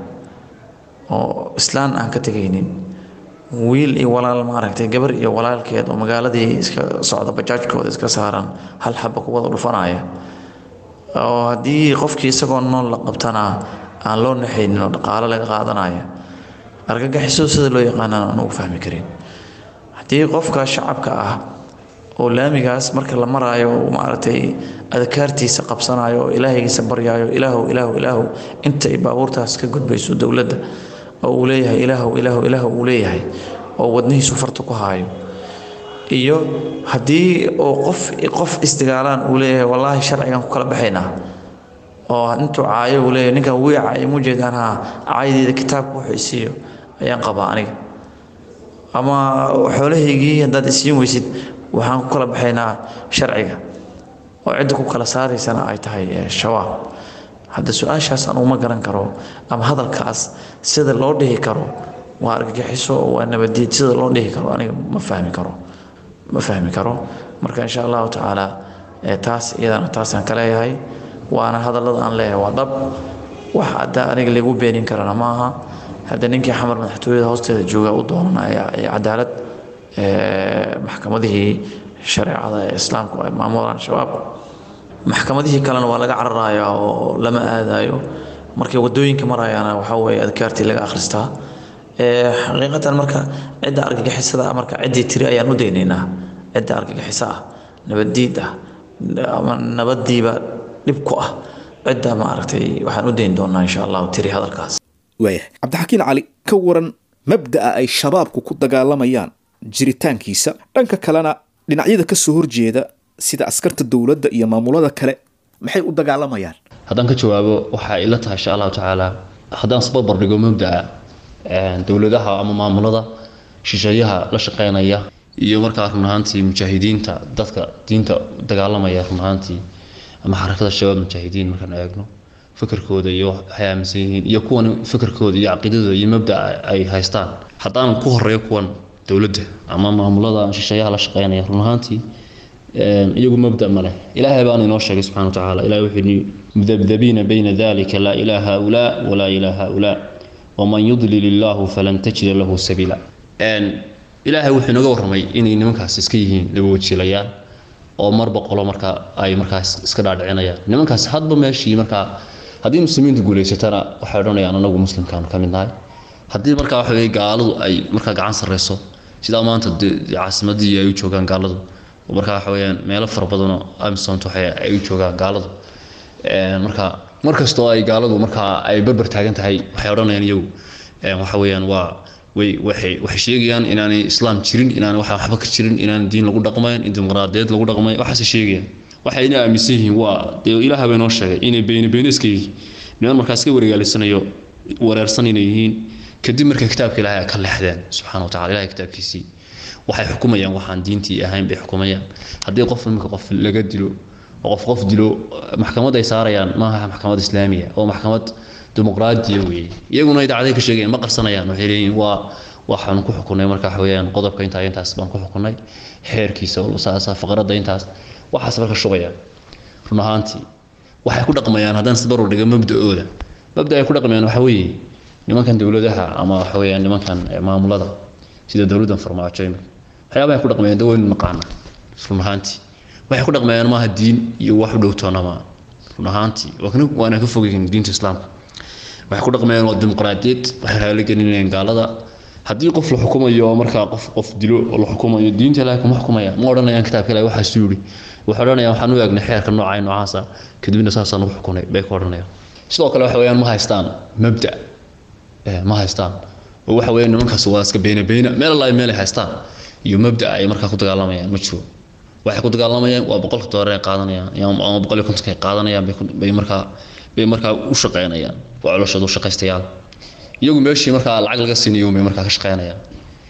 oo islaan aan ka tegaynin wiil iyo walaal maaragtay gabar iyo walaalkeed oo magaaladii iska socda bajaajkooda iska saaran hal xaba ku wada dhufanaya oo haddii qofkii isagoo nool la qabtana aan loo naxaynin oo dhaqaalo laga qaadanaya argagixiso sida loo yaqaanana aan ugu fahmi karin haddii qofka shacabka ah oo laamigaas marka la maraayo maaragtay adkaartiisa qabsanayo oo ilaahaygiisa baryaayo ilaahow ilaahow ilaahow inta ay baabuurtaas ka gudbayso dowladda oo uu leeyahay ilaahow ilaahow ilaahow uu leeyahay oo wadnihiisu farta ku haayo iyo haddii oo qof qof isdagaalaan uu leeyahay wallaahi sharcigan ku kala baxaynaa oo intuu caayo uu leeyahay ninkan wii caayo mujeedaan haa caayadeeda kitaabka wuxuu isiiyo ayaan qabaa aniga ama xoolahaygii haddaad isiin weysid waxaan ku kala baxaynaa sharciga oo cidda ku kala saaraysana ay tahay shabaab hadda su-aashaas aan uma garan karo ama hadalkaas sida loo dhihi karo waa argagixiso oo waa nabadiid sida loo dhihi karo aniga ma fahmi karo ma fahmi karo marka insha allahu tacaala taas iyadana taasaan ka leeyahay waana hadallada aan leeyahay waa dhab wax hadda aniga lagu beenin karana ma aha hadda ninkii xamar madaxtooyada hoosteeda jooga u doonanaya cadaalad maxkamadihii shareecada ee islaamku ay maamulaan shabaab maxkamadihii kalena waa laga cararaya oo lama aadayo markay wadooyinka marayaana waxaa weeye adkaartii laga akhristaa xaqiiqatan marka cidda argagixisada marka ciddii tiri ayaan u daynaynaa cidda argagixisa ah nabaddiid ah ama nabadiiba dhib ku ah cidda maaragtay waxaan u dayn doonaa insha allahu tiri hadalkaas waaya cabdixakiin cali ka waran mabda'a ay shabaabku ku dagaalamayaan jiritaankiisa dhanka kalena dhinacyada ka soo horjeeda sida askarta dowladda iyo maamulada kale maxay u dagaalamayaan haddaan ka jawaabo waxaa ila tahay insha allahu tacaala haddaan isbarbar dhigo mabda'a dowladaha ama maamulada shisheeyaha la shaqeynaya iyo markaa run ahaantii mujaahidiinta dadka diinta dagaalamaya run ahaantii ama xarakada shabaab mujaahidiin markaan eegno fikirkooda iyo waxay aaminsan yihiin iyo kuwan fikirkooda iyo caqiidadooda iyo mabda'a ay haystaan haddaan ku horeeyo kuwan dowladda ama maamulada shisheeyaha la shaqeynaya run ahaantii iyagu mabda ma leh ilaahay baana inoo sheegay subxana watacaala ilahay wuxuu yidhi mudabdabiina bayna dalika laa ilaa haulaa walaa ilaa haulaa waman yudlil illaahu falan tajida lahu sabiila ilaahay wuxuu inaga warramay inay nimankaas iska yihiin laba wajiilayaan oo marba qolo markaa ay markaas iska dhaadhicinayaan nimankaas hadba meeshii markaa haddii muslimiintu guulaysatana waxay odhanayaan anagu muslimkaanu ka mid nahay haddii markaa waxa weye gaaladu ay markaa gacan sarreyso sidaa maanta dee caasimadii ay u joogaan gaaladu oo markaa waxa weyaan meelo fara badanoo amisont waxa ay u joogaan gaaladu marka mar kastoo ay gaaladu markaa ay barbar taagan tahay waxay odhanayaan iyagu waxa weeyaan waa way waxay waxay sheegayaan inaanay islaam jirin inaanay waxa waxba ka jirin inaan diin lagu dhaqmayn in dimuqraadiyeed lagu dhaqmayn waxaase sheegayaan waxayna aaminsan yihiin waa dee ilaah baa inoo sheegay inay beyne beyne iska yihiin niman markaas ka wareegaalisanayo wareersan inay yihiin kadib markay kitaabka ilaahay ka leexdeen subxaana wa tacala ilahay kitaabkiisii waxay xukumayaan waxaan diintii ahayn bay xukumayaan haddii qof iminka qof laga dilo oo qof qof dilo maxkamad ay saarayaan maaha maxkamad islaamiya oo maxkamad dimuqraadiya weeye iyaguna idaacaday ka sheegayaan ma qarsanayaan waxay leeyihiin waa waxaan ku xukunay marka waxa weeyaan qodobka intaa intaas baan ku xukunay xeerkiisa saasa faqradda intaas waxaas marka shugayaan run ahaantii waxay ku dhaqmayaan haddaan isbarur dhiga mabda-ooda mabda ay ku dhaqmayaan waxa weeye nimankan dowladaha ama waxa weeyaan nimankan maamulada sida dowladdan farmaajo imika waxyaabaha ay ku dhaqmayaan de waynu naqaana run ahaantii waxay ku dhaqmayaan maaha diin iyo wax u dhowtoona maa run ahaantii waana ka fogyihiin diinta islaamka waxay ku dhaqmayaan waa dimuqraadiyad waxay raali gelinayaan gaalada haddii qof la xukumayo oo markaa qof qof dilo oo la xukumayo diinta ilaahay kuma xukumaya ma odhanayaan kitaabka ilaahay waxaasu yidhi waxay odhanayaan waxaan u eegnay xeerka noocaa noocaasa kadibna saasaan ugu xukunay bay ku odhanayaan sidoo kale waxa weeyaan ma haystaan mabda ma haystaan oo waxa weeyaan nimankaas waa iska beyna beyna meel allahi meel ay haystaan iyo mabda ay markaa ku dagaalamayaan ma jiro waxay ku dagaalamayaan waa boqolka doolar ay qaadanayaan ama boqol iyo kontonka ay qaadanayaan bay markaa bay markaa u shaqeynayaan waa coloshooda u shaqaystayaal iyagu meeshii markaa lacag laga siinayo bay markaa ka shaqeynayaan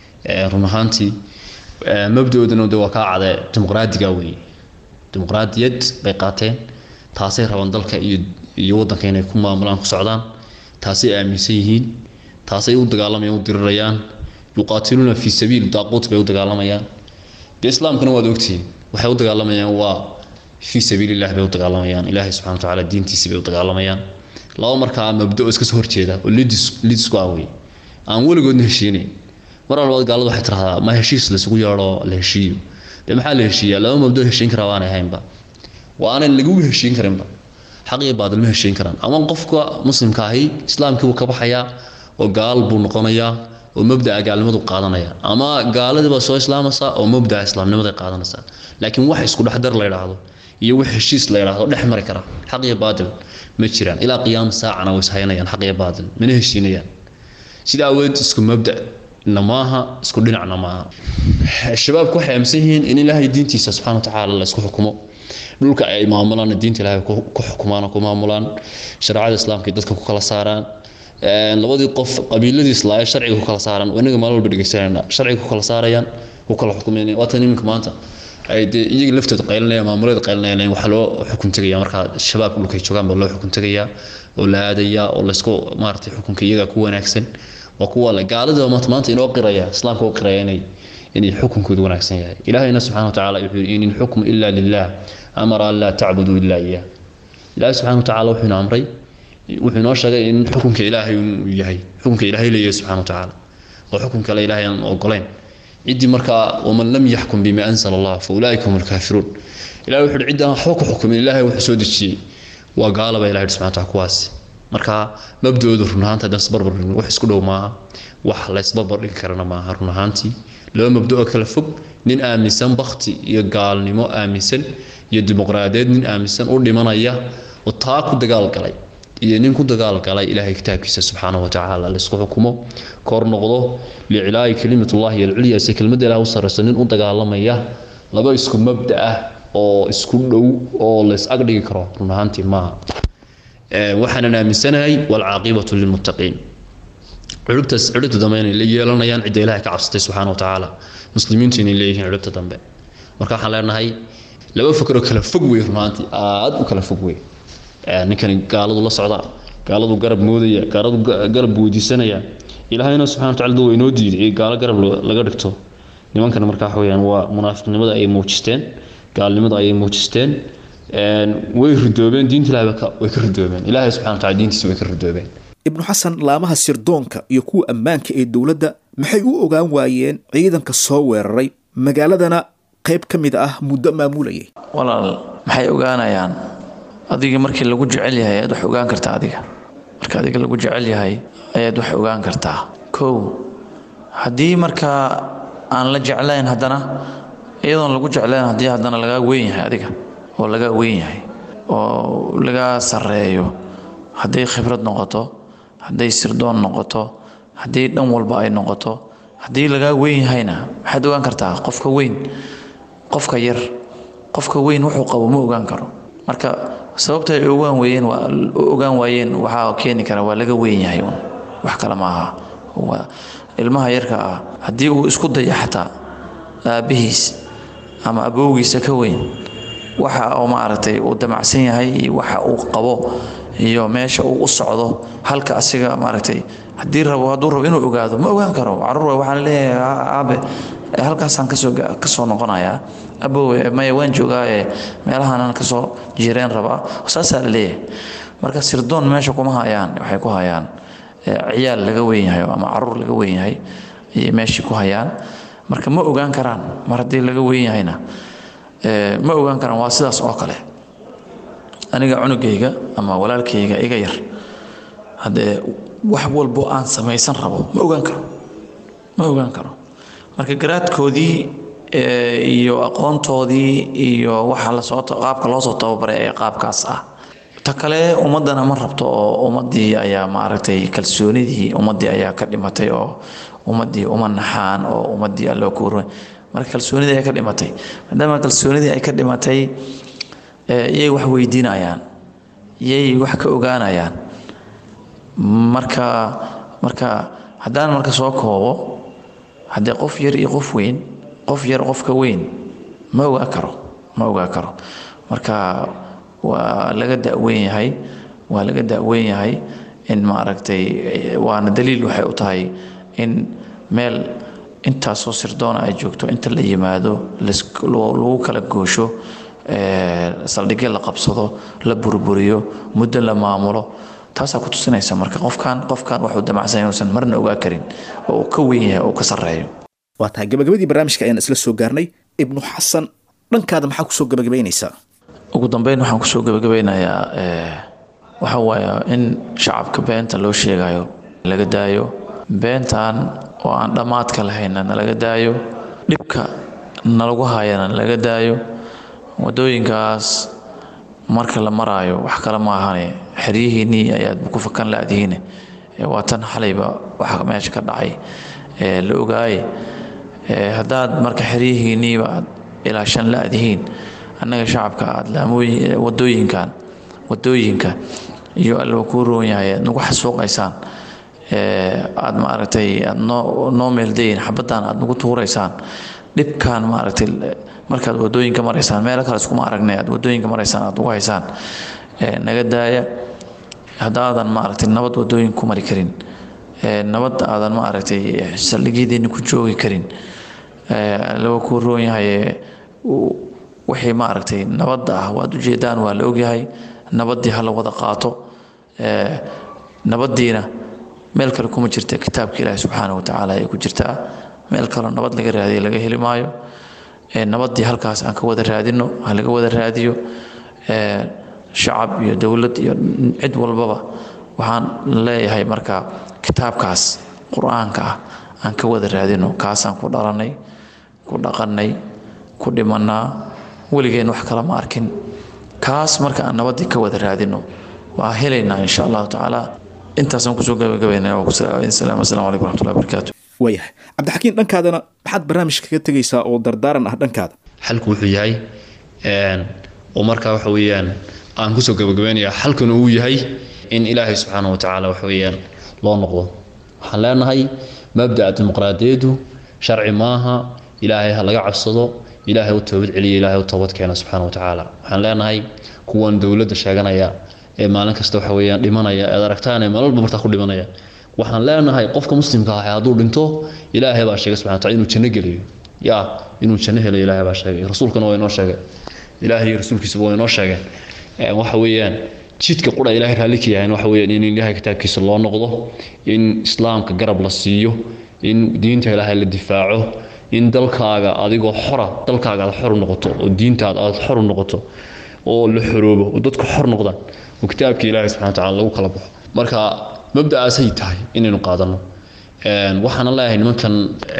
run ahaantii mabdoodana de waa kaa cadee dimuqraadiga weeye dimuqraadiyad bay qaateen taasay rabaan dalka iyo iyo waddanka inay ku maamulaan ku socdaan taasay aaminsan yihiin taasay u dagaalamayaan u dirirayaan yuqaatiluuna fii sabiil daaquut bay u dagaalamayaan dee islaamkana waad ogtihiin waxay u dagaalamayaan waa fii sabiililah bay u dagaalamayaan ilaahay subxana wa tacaala diintiisi bay u dagaalamayaan laba markaa mabda oo iska soo horjeeda oo lidis lidisku ah wey aan weligoodna heshiinayn mar walbaad gaaladu waxay tirahdaa ma heshiis laysugu yeedho la heshiiyo dee maxaa la heshiiyaa laba mabdo heshiin karaa waanay ahaynba waa aanan lagugu heshiin karinba xaq iyo baadil ma heshiin karaan ama qofka muslimka ahi islaamkii buu ka baxayaa oo gaal buu noqonayaa oo mabdaa gaalnimadu qaadanaya ama gaaladii baa soo islaamaysaa oo mabdaa islaamnimaday qaadanaysaa laakiin wax isku dhexdar la yidhaahdo iyo wax heshiis la yidhaahdo dhex mari kara xaq iyo baadil ma jiraan ilaa qiyaama saacana way ishaynayaan xaq iyo baadil mana heshiinayaan sida aweed isku mabda na maaha isku dhinacna maaha shabaabku waxay aaminsan yihiin in ilaahay diintiisa subxana wa tacaala la isku xukumo dhulka ay maamulaan diinta ilaahay ku xukumaan oo ku maamulaan shareecada islaamka dadka ku kala saaraan labadii qof qabiiladii islaa sharciga ku kala saaran inaga maalin walba dhegeysanayna sharciga ku kala saarayaan ku kala xukumayna waa tan iminka maanta ay dee iyaga laftooda qaylinayaan maamulada qaylinayaan waxaa loo xukun tegaya markaa shabaabka dhulkay joogaan baa loo xukun tegayaa oo la aadayaa oo laysku maaragtay xukunka iyaga ku wanaagsan waa kuwa le gaalada maanta maanta inoo qiraya islaamka u qiraya inay inay xukunkoodu wanaagsan yahay ilaahayna subxana wa tacaala wuxuu yidhi in ilxukmu ila lilah amara an laa tacbuduu ila iyah ilaahay subxana wa tacaala wuxuu ina amray wuxuu inoo sheegay in xukunka ilaahay uu yahay xukunka ilaahay leeyahay subxana wa tacaala oo xukun kale ilaahay aan ogolayn ciddii markaa waman lam yaxkum bima anzala allah fa ulaaika hum alkaafiruun ilahay wuxuu ciddi aan waxba ku xukumin ilaahay wuxuu soo dejiyey waa gaalaba ilahay subxana wa tacaala kuwaasi marka mabdoodu run ahaanta haddaan isbarbar dhigin wax isku dhow maaha wax la isbarbar dhigi karana maaha run ahaantii laba mabdo oo kala fog nin aaminsan bakti iyo gaalnimo aaminsan iyo dimuqraadiyeed nin aaminsan u dhimanaya oo taa ku dagaal galay iyo nin ku dagaal galay ilaahay kitaabkiisa subxaanahu watacaala laysku xukumo kor noqdo licilaayi kelimatullahi alculya se kelmadda ilaah u sarrayso nin u dagaalamaya laba isku mabda ah oo isku dhow oo lays agdhigi karo run ahaantii maaha waxaanan aaminsanahay waalcaaqibatu lilmuttaqiin ciribtaas ciribta dambe inay la yeelanayaan cidda ilaahay ka cabsatay subxaana watacaala muslimiintu inay leeyihiin ciribta dambe marka waxaan leenahay laba fakroo kala fog wey runaantii aad u kala fog wey ninkani gaaladu la socda gaaladu garab moodaya gaaladu garab weydiisanaya ilaahayna subxana wataala dad waa inoo diiday gaalo garab laga dhigto nimankana marka waxa weyaan waa munaafiqnimada ay muujisteen gaalnimada ayay muujisteen way ridoobeen diinta ilahay way ka ridoobeen ilaahay subxana wataala diintiisa way ka ridoobeen ibnu xasan laamaha sirdoonka iyo kuwa ammaanka ee dowladda maxay u ogaan waayeen ciidanka soo weeraray magaaladana qayb ka mid ah muddo maamulayay walaal maxay ogaanayaan adiga markii lagu jecel yahay ayaad wax ogaan kartaa adiga marka adiga lagu jecel yahay ayaad wax ogaan kartaa kow haddii markaa aan la jeclayn haddana iyadoon lagu jeclayn haddii haddana lagaa weyn yahay adiga oo lagaa weyn yahay oo lagaa sarreeyo hadday khibrad noqoto hadday sirdoon noqoto haddii dhan walba ay noqoto haddii lagaa weyn yahayna maxaad ogaan kartaa qofka weyn qofka yar qofka weyn wuxuu qabo ma ogaan karo marka sababta ay ogaan weeyeen waa ogaan waayeen waxaa keeni kara waa laga weyn yahay un wax kale maaha waa ilmaha yarka ah haddii uu isku daya xataa aabbihiis ama abowgiisa ka weyn waxa uu maaragtay uu damacsan yahay iyo waxa uu qabo iyo meesha uu u socdo halka asiga maaragtay haddii rabo hadduu rabo inuu ogaado ma ogaan karo caruur waxaan leeyahay aabe halkaasaan kasoo kasoo noqonayaa abowe maya waan joogaa ee meelahaanaan kasoo jireen rabaa saasaa la leeyahay marka sirdoon meesha kuma hayaan waxay ku hayaan ciyaal laga weyn yahay ama caruur laga weyn yahay ayay meeshii ku hayaan marka ma ogaan karaan mar haddii laga weyn yahayna ma ogaan karaan waa sidaas oo kale aniga cunugayga ama walaalkayga iga yar haddee wax walbo aan samaysan rabo ma ogaan karo ma ogaan karo marka garaadkoodii iyo aqoontoodii iyo waxa lasoo qaabka loo soo tababaray ee qaabkaas ah ta kale ummaddana ma rabto oo ummaddii ayaa maaragtay kalsoonidii ummaddii ayaa ka dhimatay oo ummaddii uma naxaan oo ummaddii alloo kuurmay marka kalsoonidii ay ka dhimatay maadaama kalsoonidii ay ka dhimatay iyay wax weydiinayaan iyay wax ka ogaanayaan marka marka haddaan marka soo koobo haddee qof yar iyo qof weyn qof yar qofka weyn ma ogaa karo ma ogaa karo marka waa laga daweyn yahay waa laga daweyn yahay in maaragtay waana daliil waxay u tahay in meel intaasoo sirdoona ay joogto inta la yimaado lagu kala goosho saldhigyo la qabsado la burburiyo muddo la maamulo taasaa ku tusinaysa marka qofkan qofkan waxuu damacsan inuusan marna ogaa karin oo uu ka weyn yahay oo ka sarreeyo waa tahay gabagabadii barnaamijka ayaan isla soo gaarnay ibnu xasan dhankaada maxaa kusoo gabagabaynaysaa ugu dambeyn waxaan kusoo gabagabeynayaa waxa waaye in shacabka beenta loo sheegayo laga daayo beentan oo aan dhammaadka lahayna nalaga daayo dhibka nalagu hayana nalaga daayo wadooyinkaas marka la maraayo wax kale ma ahane xeryihiinnii ayaad ku fakan laadihiine waa tan xalayba waxa meesha ka dhacay la ogaaye haddaad marka xeryihiinniiba aad ilaa shan laadihiin annaga shacabka aad laamooyin wadooyinkan wadooyinka iyo alba kuu roon yahay aad nagu xasuuqaysaan aad maaragtay aad noo noo meeldayin xabaddan aad nagu tuuraysaan dhibkan maaragtay markaad wadooyinka maraysaan meelo kale iskuma aragnay aad wadooyinka maraysaan aad ugu haysaan naga daaya haddaadan maaragtay nabad wadooyin ku mari karin nabad aadan maaragtay saldhigyadiinni ku joogi karin laba kuu roon yahay wixii maaragtay nabadda ah waad ujeedaan waa la ogyahay nabaddii ha la wada qaato nabaddiina meel kale kuma jirta kitaabka ilaahi subxaana wa tacaala ay ku jirtaa meel kaloo nabad laga raadiyo laga heli maayo nabaddii halkaas aan ka wada raadino ha laga wada raadiyo shacab iyo dowlad iyo cid walbaba waxaan leeyahay marka kitaabkaas qur-aanka ah aan ka wada raadino kaasaan ku dhalanay ku dhaqannay ku dhimannaa weligeen wax kale ma arkin kaas marka aan nabaddii ka wada raadino waa helaynaa insha allahu tacaala intaasaan kusoo gabagabaynaya asalaam calaykum waraxmatullahi wabarakaatu waayahay cabdixakiin dhankaadana maxaad barnaamijka kaga tegaysaa oo dardaaran ah dhankaada xalku wuxuu yahay oo markaa waxa weeyaan aan kusoo gabagabaynayaa xalkuna uu yahay in ilaahay subxaana wa tacaala waxa weeyaan loo noqdo waxaan leenahay mabda'a dimuqraadiyaddu sharci maaha ilaahay ha laga cabsado ilaahay u toobad celiya ilaahay u toobad keena subxaana wa tacaala waxaan leenahay kuwan dowladda sheeganaya ee maalin kasta waxa weeyaan dhimanaya eed aragtaan ee maalwalba martaa ku dhimanaya waxaan leenahay qofka muslimka ah hadduu dhinto ilaahay baa sheegay subxana wataala inuu janno geliyo yaa inuu janno helayo ilaahay baa sheegay rasuulkana waa inoo sheegay ilaahay iyo rasuulkiisaba waa inoo sheegeen waxa weeyaan jidka qura ilaahay raalli ka yahay waxa weeyaan in ilaahay kitaabkiisa loo noqdo in islaamka garab la siiyo in diinta ilaahay la difaaco in dalkaaga adigoo xora dalkaaga aad xor u noqoto oo diintaada aad xor u noqoto oo la xoroobo oo dadku xor noqdaan oo kitaabka ilaahay subxana watacaala lagu kala baxo marka mabda'aasay tahay inaynu qaadano waxaana leeyahay nimankan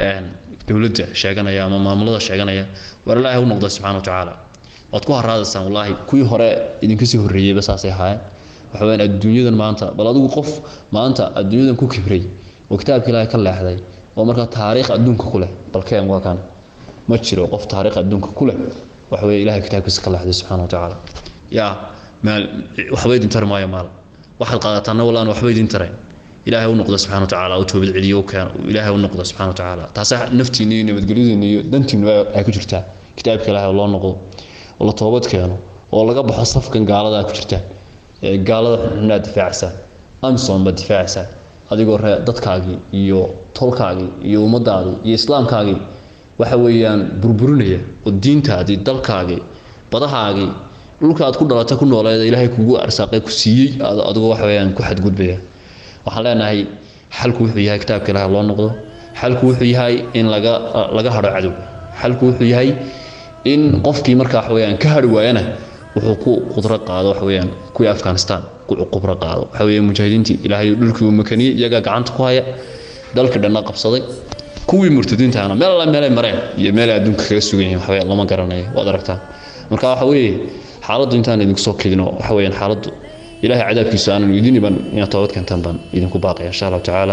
dowladda sheeganaya ama maamulada sheeganaya war ilaahay u noqda subxana watacaala waad ku haraadaysaan wallaahi kuwii hore idinka sii horreeyeyba saasay ahaayeen waxa weyaan adduunyadan maanta bal adigu qof maanta adduunyadan ku kibray oo kitaabka ilaahay ka leexday oo markaa taariikh adduunka ku leh balkeen waa kan ma jiro qof taariikh adduunka ku leh waxa weye ilahay kitaabkiisa ka leexday subxana watacaala yaa maal waxba idin tari maayo maal waxaad qaadataana wallaan waxba idin tarayn ilaahay u noqda subxana watacaala u toobad celiyo u keeno ilaahay u noqda subxana watacaala taasaa naftiinna iyo nabadgelyadiinna iyo dantiinna ay ku jirtaa kitaabka ilaahay oo loo noqdo oo la toobad keeno oo laga baxo safkan gaaladaa ku jirtaan ee gaalada xunxunaad difaacaysaan amison baad difaacaysaan adigoo ree dadkaagii iyo tolkaagii iyo ummadaadii iyo islaamkaagii waxa weeyaan burburinaya oo diintaadii dalkaagii badahaagii dhulkaad ku dhalatay ku nooleed ilaahay kugu arsaaqay ku siiyey adigoo waxa weeyaan ku xadgudbaya waxaan leenahay xalku wuxuu yahay kitaabka ilaahay loo noqdo xalku wuxuu yahay in laga laga hadho cadow xalku wuxuu yahay in qofkii markaa waxa weeyaan ka hadhi waayana wuxuu ku qudro qaado waxa weeyaan kuwii afghanistan ku qubro qaado waxa weeye mujaahidiintii ilaahay dhulkii uu makaniyey iyagaa gacanta ku haya dalka dhanna qabsaday kuwii murtadiintaana meel alla meelay mareen iyo meelay adduunka kaga sugan yihiin waxa weeyaan lama garanayo waad aragtaan marka waxa weeye xaaladdu intaan idinku soo kedino waxa weeyaan xaaladdu ilaahay cadaabkiisa aanan idin iban inaad toobad keentaan baan idinku baaqaya insha allahu tacaala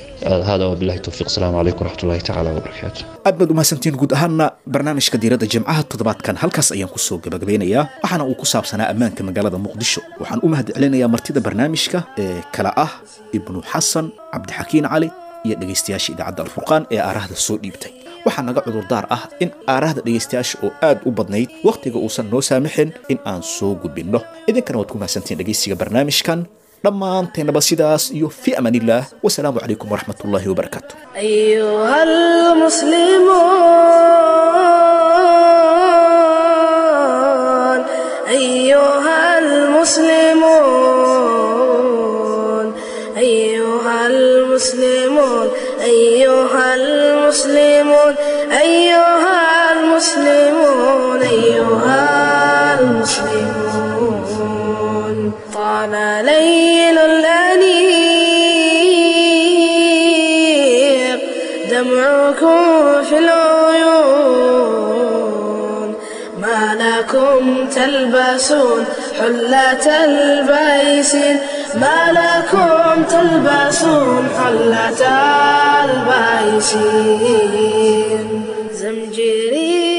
هذا وبالله التوفيق السلام عليكم ورحمة الله تعالى وبركاته aad baad umahadsantiin guud ahaana barnaamijka diiradda jimcaha toddobaadkan halkaas ayaan kusoo gabagabeynayaa waxaana uu ku saabsanaa ammaanka magaalada muqdisho waxaan u mahad celinayaa martida barnaamijka ee kala ah ibnu xasan cabdixakiin cali iyo dhegaystayaasha idaacadda alfurqaan ee aarahda soo dhiibtay waxaa naga cudurdaar ah in aarahda dhegaystayaasha oo aad u badnayd wakhtiga uusan noo saamaxin in aan soo gudbinno idinkana waad ku mahadsantiin dhegaysiga barnaamijkan dhammaanteennaba sidaas iyo fi amaan illaah wasalaamu calaykum waraxmat ullaahi wabarakaatu أيها المسلمون أيها المسلمون أيها المسلمون أيها المسلمون أيها المسلمون أيها المسلمون طال ليل الأنيق دمعكم في العيون ما لكم تلبسون حلة البيسين ما لكم تلبسون حلة البيسين زمجري